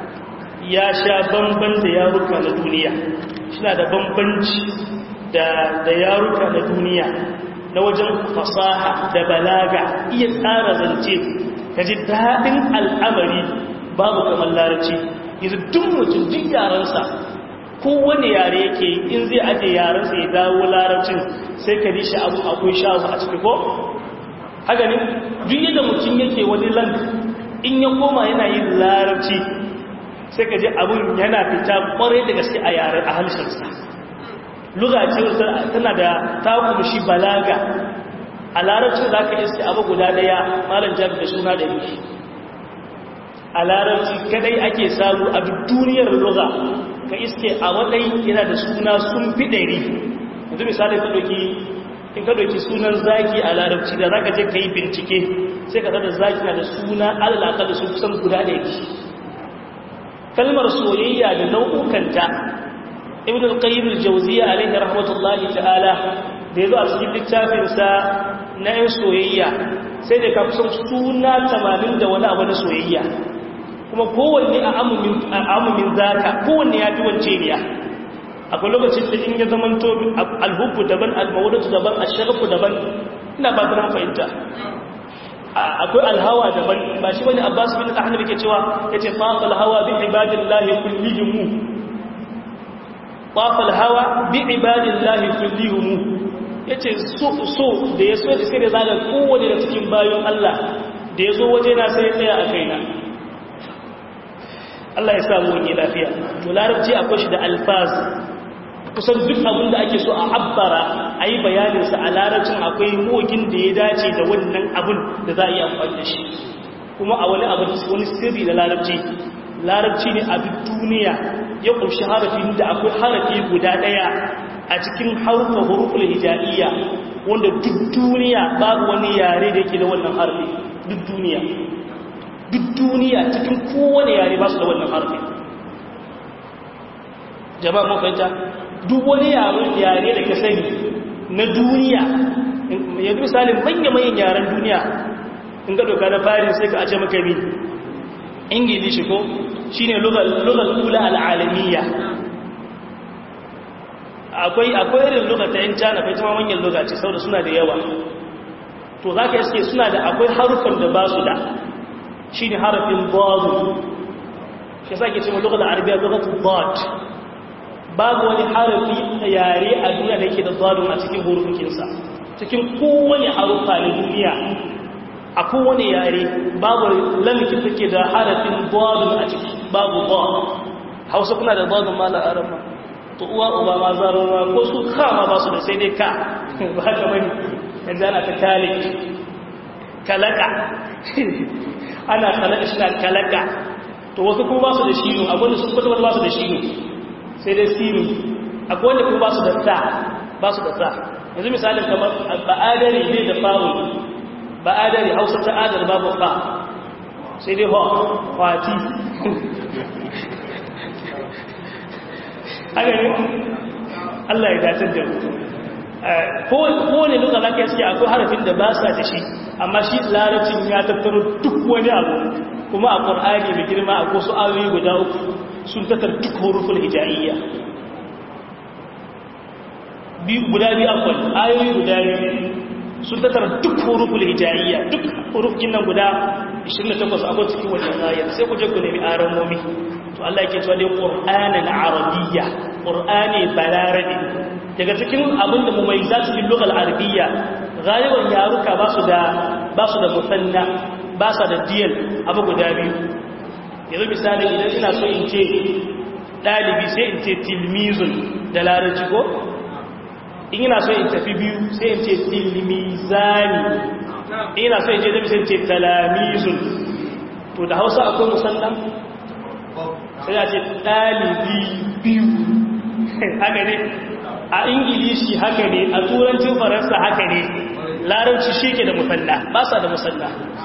ya sha bamban da yaruka na duniya suna da bambanci da yaruka na duniya na wajen fasaha da balaga iya tsara zance ka ji daɗin al'amari babu kamar larabci yanzu duk mutum duk yarensa kowane yare yake in zai aje yarensa ya dawo larabcin sai ka ji shi abu akwai shawo a ciki ko haka ne duk yadda mutum yake wani lang in ya koma yana yin larabci sai ka ji abin yana fita kwarai da gaske a yaren a halisharsa lugace tana da takumshi balaga a larabci za ka iske abu guda daya malam jami da suna da yi a larabci kadai ake samu a duk duniyar luga ka iske a wadai yana da suna sun fi ɗari yanzu misali ka ɗauki in ka ɗauki sunan zaki a larabci da zaka je ka yi bincike sai ka tada zaki na da suna alalaka da su kusan guda da yake kalmar soyayya da nau'ukanta ibn al-qayyim al-jawziyya alayhi rahmatullahi ta'ala da yazo a cikin littafin sa na yin soyayya sai da ka kusan suna 80 da wani abu na soyayya kuma kowanne a amumin a amumin zaka kowanne ya fi wance ne akwai lokacin da in ya zamanto alhubbu daban almawadatu daban asharafu daban ina ba ta fahimta akwai alhawa daban ba shi wani abbas bin ahmad yake cewa yace faqal hawa bi ibadillahi kullihim faqal hawa bi ibadillahi kullihim yace so so da yaso da sai da zaga kowanne da cikin bayon Allah da yazo waje na sai ya tsaya a kaina Allah ya samu wani lafiya to larabci akwai shi da alfaz kusan duk abin da ake so a abbara a yi bayaninsa a larabcin akwai mogin da ya dace da wannan abin da za a yi amfani da shi kuma a wani abu wani sirri da larabci larabci ne a duk duniya ya ƙunshi harafin da akwai harafi guda ɗaya a cikin harfa huruful hijaiya wanda duk duniya babu wani yare da yake da wannan harfi duk duniya duk duniya cikin kowane yare ba su da wannan harfi jama'a mun fahimta duk wani yare da ka sani na duniya yanzu misalin manya-manyan yaren duniya in ga doka na farin sai ka ace maka mi ingilishi ko shi ne lugar kula al'alamiya akwai akwai irin lugar ta yin cana kai tama manyan lugar ce sau da suna da yawa to za ka iske suna da akwai harufan da ba su da shi ne harafin bazu shi sa ke ce ma lugar arabiya lugar bad babu wani harafi yare a duniya da yake da zadun a cikin hurufinsa cikin kowane harufa na duniya a kowane yare babu lamki take da harafin zadun a ciki babu ba hausa kuna da zadun ma da arama to uwa uba ma zararwa ko su kama ba su da sai dai ka ba haka bane yanzu ana ta kalik kalaka ana kalaka shi na kalaka to wasu kuma ba su da shi abinda su kwata ba su da shi sai dai sinu akwai wanda kuma ba su da ta ba su da ta yanzu misalin kamar ba'adari ne da fa'u ba'adari hausa ta adar babu fa sai dai ho kwati haka ne Allah ya datar da kowane luka za ka yaske akwai harafin da ba sa da shi amma shi larabcin ya tattaro duk wani abu kuma a ƙwar'ani mai girma a wasu ayoyi guda uku sun tattar duk hurufin hijaiya guda biyu akwai ayoyi guda biyu sun tattar duk hurufin hijaiya duk hurufin nan guda 28 akwai cikin wannan ayar sai ku je ku nemi aron momi to Allah yake cewa dai qur'anan arabiyya qur'ani balarabi daga cikin abin da mumayyizat bil lugha al arabiyya galiban yaruka ba su da ba su da musanna ba su da diyal abu guda biyu yanzu misali idan ina so in ce ɗalibi sai in ce tilmizun da larabci ko in ina so in tafi biyu sai in ce tilmizani ina so in ce tafi sai in ce talamizun to da hausa akwai musamman sai ya ce ɗalibi biyu haka ne a ingilishi haka ne a turancin faransa haka ne larabci shi ke da musalla ba sa da musalla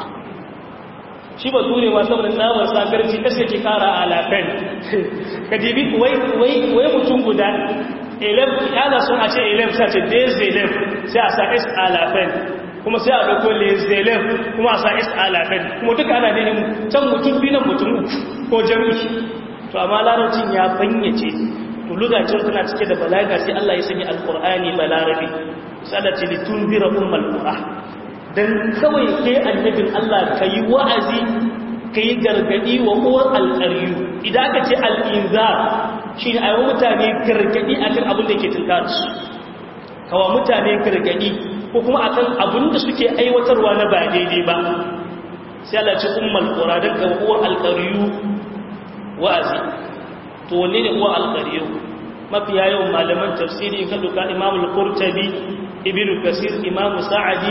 shi ba ture ma saboda tsamar sakarci ƙasa ke kara a lafen ka jibi wai mutum guda yana sun a ce elef sai a ce dezelef sai a sa s a lafen kuma sai a ɗauko lezelef kuma a sa s a lafen kuma duka ana nehin can mutum biyu nan mutum uku ko jami'i to amma larabcin ya banyace to lugacin suna cike da balaga sai Allah ya sanya alkur'ani balarabi sai Allah ce litun zira ummul qura dan kawai ke annabin Allah kai wa'azi kai gargadi wa uwar alqariyu idan aka ce al-inzar shine ayi mutane gargadi akan abin da yake tunkar su kawa mutane gargadi ko kuma akan abin da suke aiwatarwa na ba daidai ba sai Allah ce ummul qura dan ga uwar alqariyu wa'azi to wanne ne uwa alqariyu mafiya yawan malaman tafsiri ka duka imamul qurtubi ibnu kasir imamu sa'adi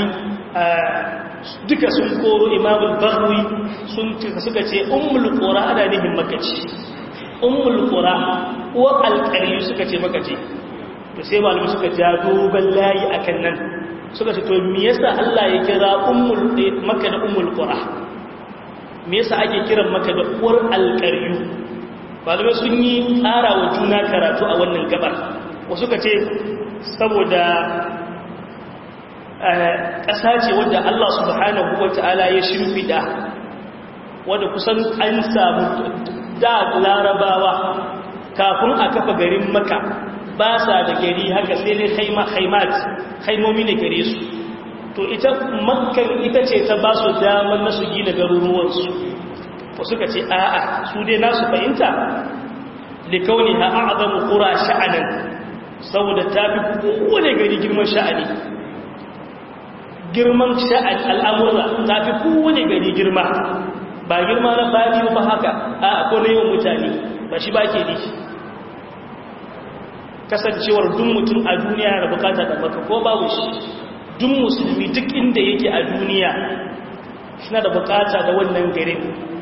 duka sun koro imamul bahwi sun suka ce ummul qura ana nihin makaci ummul qura uwa alqariyu suka ce makaci to sai malami suka ja dogon layi akan nan suka ce to me yasa Allah ya kira ummul makka da ummul qura me yasa ake kiran maka da uwar alqariyu malamai sun yi tsara wa juna karatu a wannan gabar wasu ka ce saboda ƙasa ce wadda Allah subhanahu wa ta'ala ya shimfiɗa wadda kusan an samu da larabawa kafin a kafa garin maka ba sa da gari haka sai dai haimat haimomi ne gare su to ita makkan ita ce ta ba su damar na su gina garuruwansu wasu ka ce a'a su dai nasu fahimta likauni ha a'zamu qura sha'anan saboda ta fi kowane gari girman sha'ani girman sha'an al'amura ta fi kowane gari girma ba girma na fadi ba haka a ko na yawan mutane ba shi ba ke ni kasancewar duk mutum a duniya yana bukata da maka ko babu shi duk musulmi duk inda yake a duniya suna da bukata da wannan garin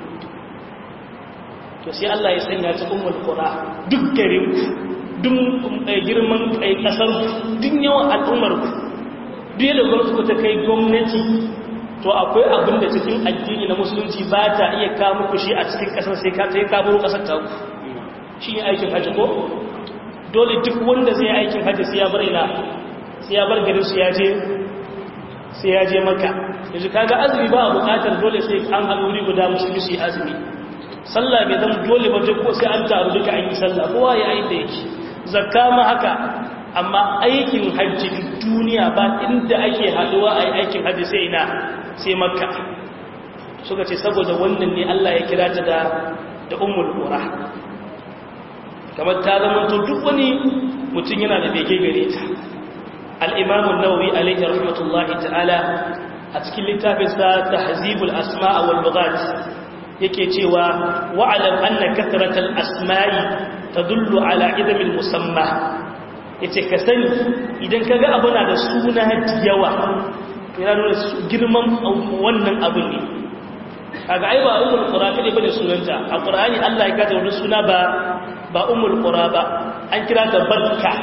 to sai Allah ya sanya ta ummul qura duk garin duk girman kai kasar duk yawan al'ummar ku duk yadda gwamnati ta kai gwamnati to akwai abin da cikin addini na musulunci ba ta iya kawo muku shi a cikin kasar sai ka sai ka baro kasar ta shi ne aikin hajji ko dole duk wanda zai aikin hajji sai ya bar ina sai ya bar garin su ya je sai ya je maka yanzu kaga azumi ba a bukatar dole sai an haɗu wuri guda musulmi su yi azumi sallah bai zama dole ba duk sai an taru duka an yi sallah kowa ya yi da yake zakka ma haka amma aikin hajji duk duniya ba inda ake haɗuwa a yi aikin hajji sai ina sai makka suka ce saboda wannan ne Allah ya kira ta da da ummul qura kamar ta zama to duk wani mutum yana da bege gare ta al-imam an-nawawi alayhi rahmatullahi ta'ala a cikin littafinsa tahzibul asma' wal lughat yake cewa wa'alam anna kathratal asma'i tadullu ala idamil musamma yace ka sani idan kaga abu na da suna yawa yana nuna girman wannan abin ne kaga ai ba ummul qura kade bane sunanta a qur'ani Allah ya kaza wannan suna ba ba ummul qura ba an kira ta barka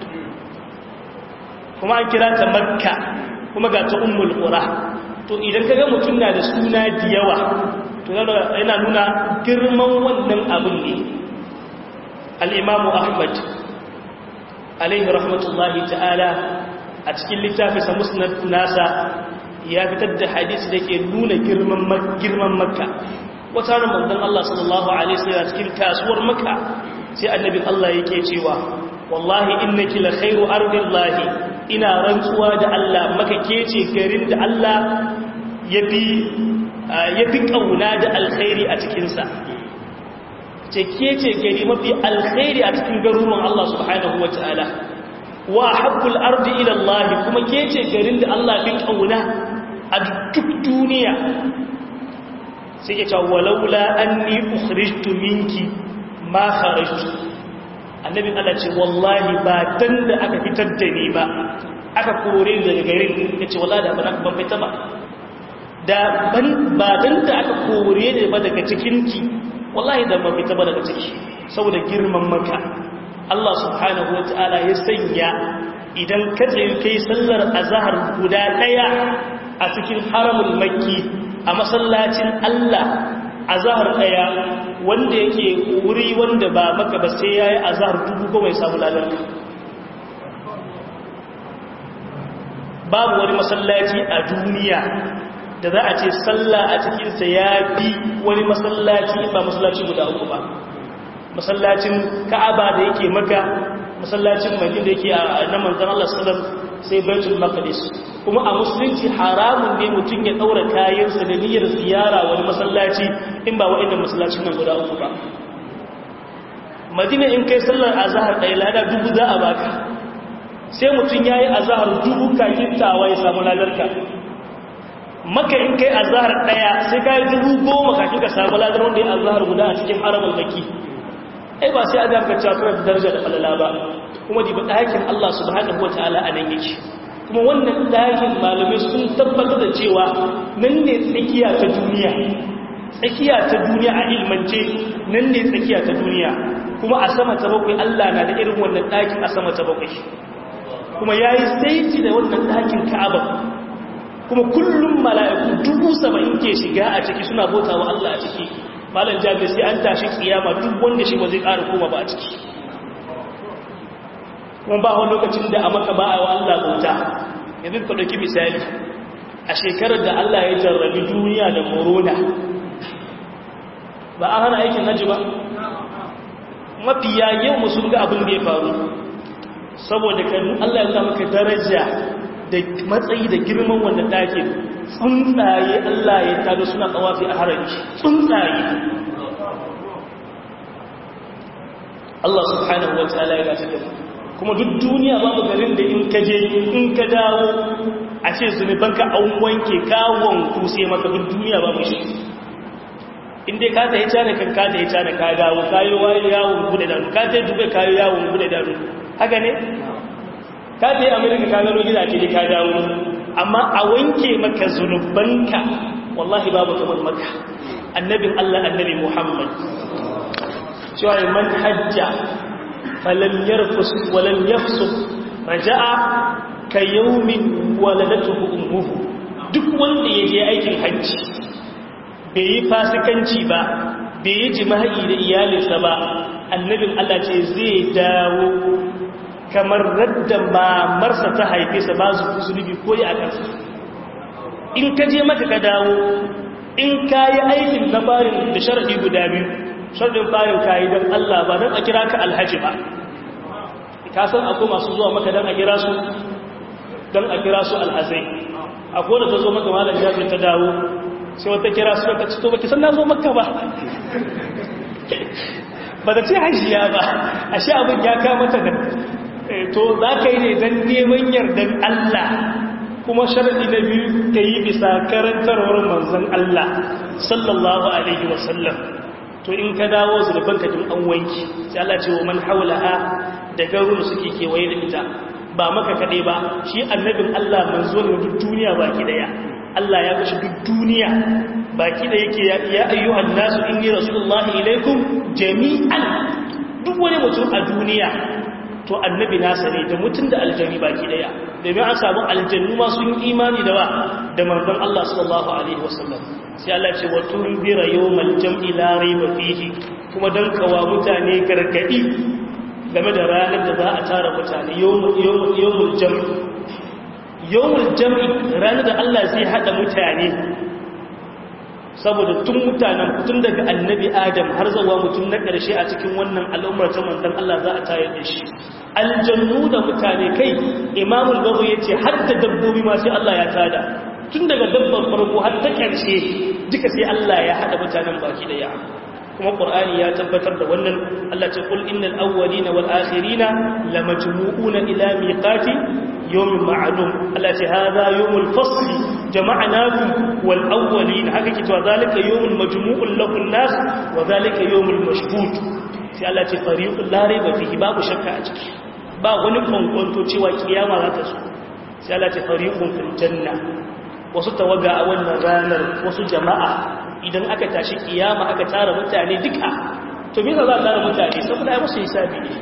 kuma an kira ta makka kuma ga ta ummul qura to idan kaga mutum na da suna da yawa to yana nuna girman wannan abin ne al-imamu ahmad alaihi rahmatullahi ta'ala a cikin littafinsa musnad nasa ya fitar da hadisi da ke nuna girman makka wata ranar manzon Allah sallallahu alaihi wasallam cikin kasuwar makka sai annabin Allah yake cewa wallahi innaki la khairu ardillahi ina rantsuwa da Allah maka kece garin da Allah yafi yafi kauna da alkhairi a cikin sa ce kece gari mafi alkhairi a cikin garuruwan Allah subhanahu wataala wa habbul ardi ila Allah kuma kece garin da Allah bin kauna a duk duniya sai ya ce walaula anni ukhrijtu minki ma kharajtu annabi Allah ce wallahi ba dan da aka fitar da ni ba aka kore ni daga garin yace wallahi da ban ban fita ba da ban ba dan da aka kore ni ba daga cikin ki wallahi da ban fita ba daga ciki saboda girman maka Allah subhanahu wataala ya sanya idan ka tsaye kai sallar azhar guda daya a cikin haramul makki a masallacin Allah a zahar ɗaya wanda yake wuri wanda ba maka ba sai ya yi a zahar dubu goma ya samu lalar babu wani masallaci a duniya da za a ce sallah a cikinsa ya fi wani masallaci ba masallaci guda uku ba masallacin ka'aba da yake maka masallacin madina da yake a na manzan Allah sallam sai baitul maqdis kuma a musulunci haramun ne mutum ya daura kayansa da niyyar ziyara wani masallaci in ba wa'annan masallacin nan guda uku ba madina in kai sallar azhar ɗaya lada dubu za a baka sai mutum yayi azhar dubu kakin tawa ya samu ladarka maka in kai azhar ɗaya sai kai dubu goma kakin ka samu ladar wanda ya azhar guda a cikin haramul maki ai ba sai a zarka cewa kana da daraja da falala ba kuma diba ɗakin Allah subhanahu wataala a nan yake kuma wannan ɗakin malamai sun tabbatar da cewa nan ne tsakiya ta duniya tsakiya ta duniya a ilmance nan ne tsakiya ta duniya kuma a sama ta bakwai Allah na da irin wannan ɗakin a sama ta bakwai kuma ya yi saiti da wannan ɗakin ka'aba kuma kullum mala'iku dubu saba'in ke shiga a ciki suna bauta wa Allah a ciki malam jami'ai sai an tashi kiyama duk wanda shi ba zai ƙara koma ba a ciki kuma ba wani lokacin da a maka ba a wa Allah bauta yanzu ka ɗauki misali a shekarar da Allah ya jarrabi duniya da corona ba a hana aikin hajji ba mafiya yau mu sun ga abin da ya faru saboda kan Allah ya maka daraja da matsayi da girman wanda take tsuntsaye Allah ya tada suna tsawafi a haraji tsuntsaye Allah subhanahu wa ta'ala ya gace da mu kuma duk duniya babu garin da in ka je in ka dawo a ce zunubanka an wanke kawon kuse maka duk duniya babu shi in dai ka ta yi cana kan ka ta yi cana ka dawo kayo yawon bude danu ka ta yi dubai kayo yawon bude danu haka ne ka je amerika ka gano gidaje da ka dawo amma a wanke maka zunubanka wallahi babu kamar maka annabin Allah annabi Muhammad cewa man hajja falam yarfus walam yafsuq raja'a ka yawmin waladatuhu ummuhu duk wanda ya je aikin hajji bai yi fasikanci ba bai yi jima'i da iyalinsa ba annabin Allah ce zai dawo kamar radda mamarsa ta haife sa ba su zunubi ko ya kansa in ka je maka ka dawo in ka yi aikin na barin da sharaɗi guda biyu sharaɗin bayan ka yi don Allah ba don a kira ka alhaji ba ka san akwai masu zuwa maka don a kira su don a kira su alhazai akwai da ta zo maka malar jami'in ta dawo sai wata kira su ka ci to baki san na zo maka ba ba da ce hajiya ba a sha abin ya kamata da to za ka yi ne don neman yardan Allah kuma sharaɗi na biyu ka yi bisa karantarwar manzan Allah sallallahu Alaihi wasallam to in ka dawo zurfin ka an wanki sai Allah ce wa man haulaha da garuruwa suke kewaye da ita ba maka kaɗai ba shi annabin Allah manzo ne duk duniya baki daya Allah ya kashi duk duniya baki da yake ya ayyuhan nasu inni rasulullahi ilaikum jami'an duk wani mutum a duniya to annabi nasa ne da mutum da aljani baki daya domin an samu aljannu ma sun imani da ba da manzon Allah sallallahu alaihi wasallam sai Allah ce wa tunzira yawmal jam'i la rayba fihi kuma dan kawa mutane gargadi game da ranar da za a tara mutane yawmul yawmul jam'i yawmul jam'i ranar da Allah zai hada mutane saboda tun mutanen tun daga annabi adam har zawa mutum na ƙarshe a cikin wannan al'ummar ta manzan Allah za a tayar da shi aljannu da mutane kai imamul babu ya ce har da dabbobi ma sai Allah ya tada tun daga dabbar farko har ta ƙarshe duka sai Allah ya haɗa mutanen baki da ya kuma ƙur'ani ya tabbatar da wannan Allah ce kul innal awwalina wal akhirina lamajmu'una ila miqati yawmin ma'lum Allah ce hadha yawmul fasl jama'nakum wal awwalin haka ke cewa zalika yawmul majmu'un lahu an-nas wa zalika yawmul mashhud sai Allah ce fariqul la rayba fihi babu shakka a ciki ba wani kwankwanto cewa kiyama za ta zo sai Allah ce fariqun fil janna wasu tawaga a wannan ranar wasu jama'a idan aka tashi kiyama aka tara mutane duka to me za a tara mutane saboda ai musu hisabi ne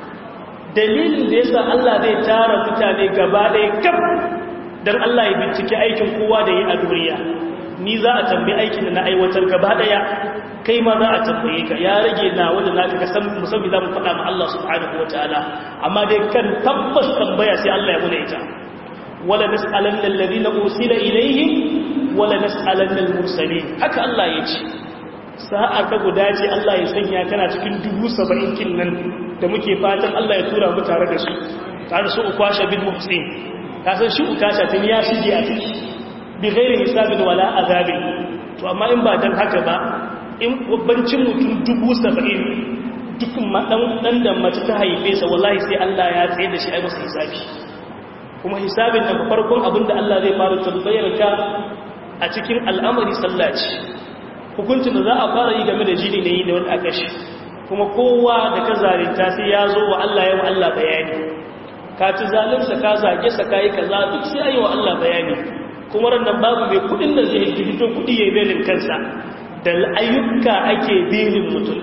dalilin da yasa Allah zai tara mutane gaba ɗaya kaf dan Allah ya bincike aikin kowa da yi a duniya ni za a tambayi aikin da na aiwatar gaba ɗaya kai ma za a tambaye ka ya rage na wanda naka ka san musamman za mu faɗa ma Allah subhanahu wataala amma dai kan tabbas tambaya sai Allah ya muna ita wala nas'alanna alladhina ursila ilayhim wala nas'alanna al-mursalin haka Allah ya ce sa'a ta guda ce Allah ya sanya kana cikin dubu saba'in kin nan da muke fatan Allah ya tura mu tare da su tare su ukwasha bin muhsin ka san shi ukasha tun ya shige a ciki bi ghairi hisabin wala azabin to amma in ba dan haka ba in bancin mutum dubu saba'in duk dan da mace ta haife sa wallahi sai Allah ya tsaye da shi ai masa hisabi kuma hisabin da farkon abinda Allah zai fara tambayar ka a cikin al'amari sallaci hukuncin da za a fara yi game da jini ne yi da wani akashi kuma kowa da ka zarinta sai ya zo wa Allah yawan Allah bayani ka ci zalimsa ka zage sa ka yi kaza duk sai a yi wa Allah bayani kuma rannan babu mai kudin da zai fito kudi ya yi belin kansa da ayyuka ake belin mutum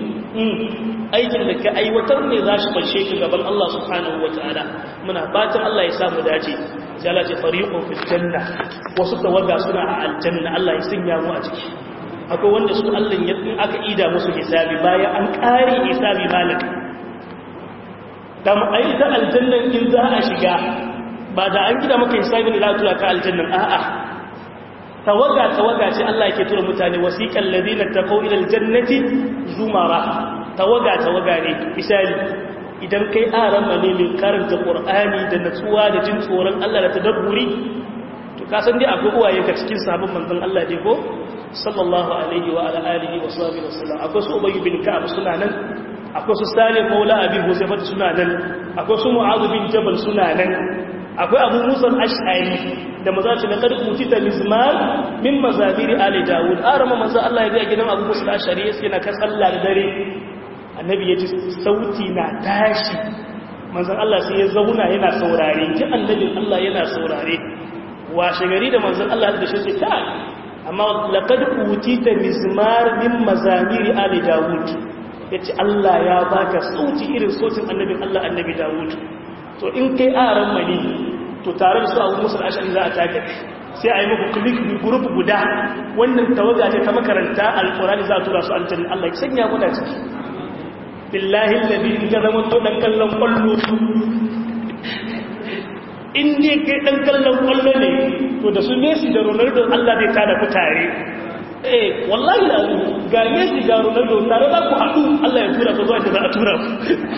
aikin da ka aiwatar ne za shi fanshe ka gaban Allah subhanahu wa ta'ala muna fatan Allah ya samu dace sai Allah ce fariqun fil janna wasu tawaga suna a aljanna Allah ya sanya mu a ciki akwai wanda su Allah ya in aka ida musu hisabi bayan an kare hisabi malik da mu ai ta aljannan in za a shiga ba da an gida maka hisabi ne za tura ka aljannan a'a tawaga tawaga ce Allah yake tura mutane wasiqal ladina taqaw ila aljannati zumara tawaga tawaga ne misali idan kai aran ne mai karanta qur'ani da natsuwa da jin tsoron Allah da tadabburi to ka san dai akwai uwaye ka cikin sabon manzon Allah dai ko sallallahu alaihi wa ala alihi wa sahbihi wasallam akwai su ubayy bin ka'ab suna nan akwai su salim maula abi huzaifa suna nan akwai su mu'adh bin jabal suna nan akwai abu musa al-ash'ari da maza ce na kad utita mizmar min mazabiri ali daud arama manzo Allah ya ga gidan abu musa al-ash'ari yake na kan sallah da dare annabi ya ji sauti na tashi manzon Allah sai ya zauna yana saurare ji annabin Allah yana saurare washe gari da manzon Allah da shi ta amma laqad utita mizmar min mazamiri ali daud yace Allah ya baka sauti irin sautin annabin Allah annabi daud to in kai aran mani to tare da su Abu Musa al-Ash'ari za a take sai a yi muku click bi group guda wannan tawaga ce ta makaranta alqur'ani za a tura su aljanna Allah ya sanya mu da ciki billahi alladhi in ka zama to dan kallon kwallo in ne kai dan kallon kwallo ne to da su Messi da Ronaldo Allah zai tada ku tare eh wallahi da ga Messi ga Ronaldo tare za ku haɗu Allah ya tura ku zuwa da za a tura ku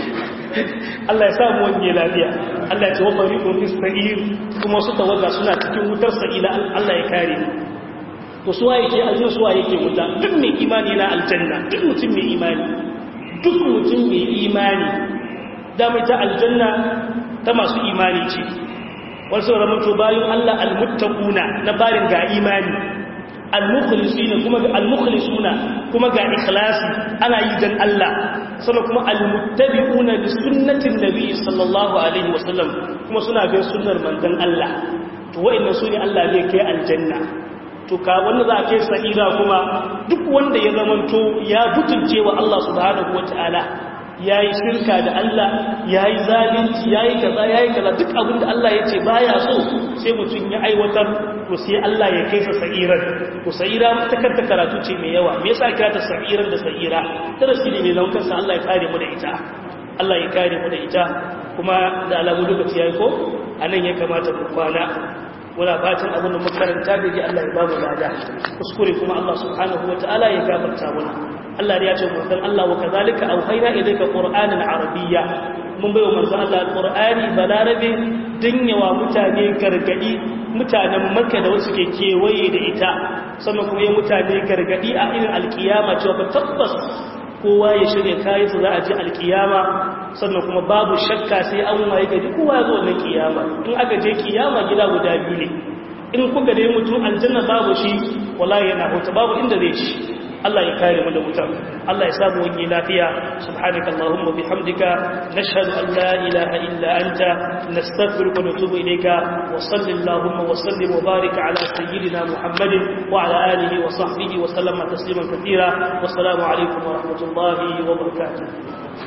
Allah ya sa mu wani lafiya Allah ya ce wa fariqun fis sa'ir kuma su tawaga suna cikin wutar sa'ila Allah ya kare to suwa yake aljanna suwa yake wuta duk mai imani na aljanna duk mutum mai imani duk mutum mai imani da mai ta aljanna ta masu imani ce wasu ramanto bayan Allah almuttaquna na barin ga imani almukhlisina kuma ga almukhlisuna kuma ga ikhlasi ana yi dan Allah sannan kuma almuttabi'una bi sunnatin nabi sallallahu alaihi wasallam kuma suna bin sunnar manzon Allah to wa'annan sune Allah zai kai aljanna to ka wanda za a kai sa'ira kuma duk wanda ya zamanto ya butulce wa Allah subhanahu wataala ya yi shirka da Allah ya yi zalunci ya yi kaza ya yi kaza duk abin da Allah ya ce ba ya so sai mutum ya aiwatar to sai Allah ya kai sa sa'irar to sa'ira ta kanta karatu ce mai yawa me yasa kira ta sa'irar da sa'ira darasi ne mai zaman kansa Allah ya kare mu da ita Allah ya kare mu da ita kuma da alamu lokaci yayi ko anan ya kamata mu kwana muna fatan abin da makaranta da ji Allah ya ba mu lada kuskure kuma Allah subhanahu wataala ya gafarta mana Allah ya ce manzon Allah wa kazalika auhayna ilayka qur'anan arabiyya mun bai wa manzon Allah alqur'ani balarabe danyawa mutane gargadi mutanen makka da wasu ke kewaye da ita sannan kuma ya mutane gargadi a irin alkiyama cewa ba tabbas kowa ya shirya kayan su za a ji alkiyama sannan kuma babu shakka sai an waye gari kowa ya zo wannan kiyama in aka je kiyama gida guda biyu ne in kuka dai mutum aljanna babu shi wallahi yana hota babu inda zai ci Allah ya kare mu da wuta Allah ya samu wani lafiya subhanaka allahumma bihamdika nashhadu an la ilaha illa anta nastaghfiruka wa natubu ilayka wa sallallahu wa sallim wa barik ala sayyidina muhammadin wa ala alihi wa sahbihi wa sallama tasliman katira wa assalamu alaikum wa rahmatullahi wa barakatuh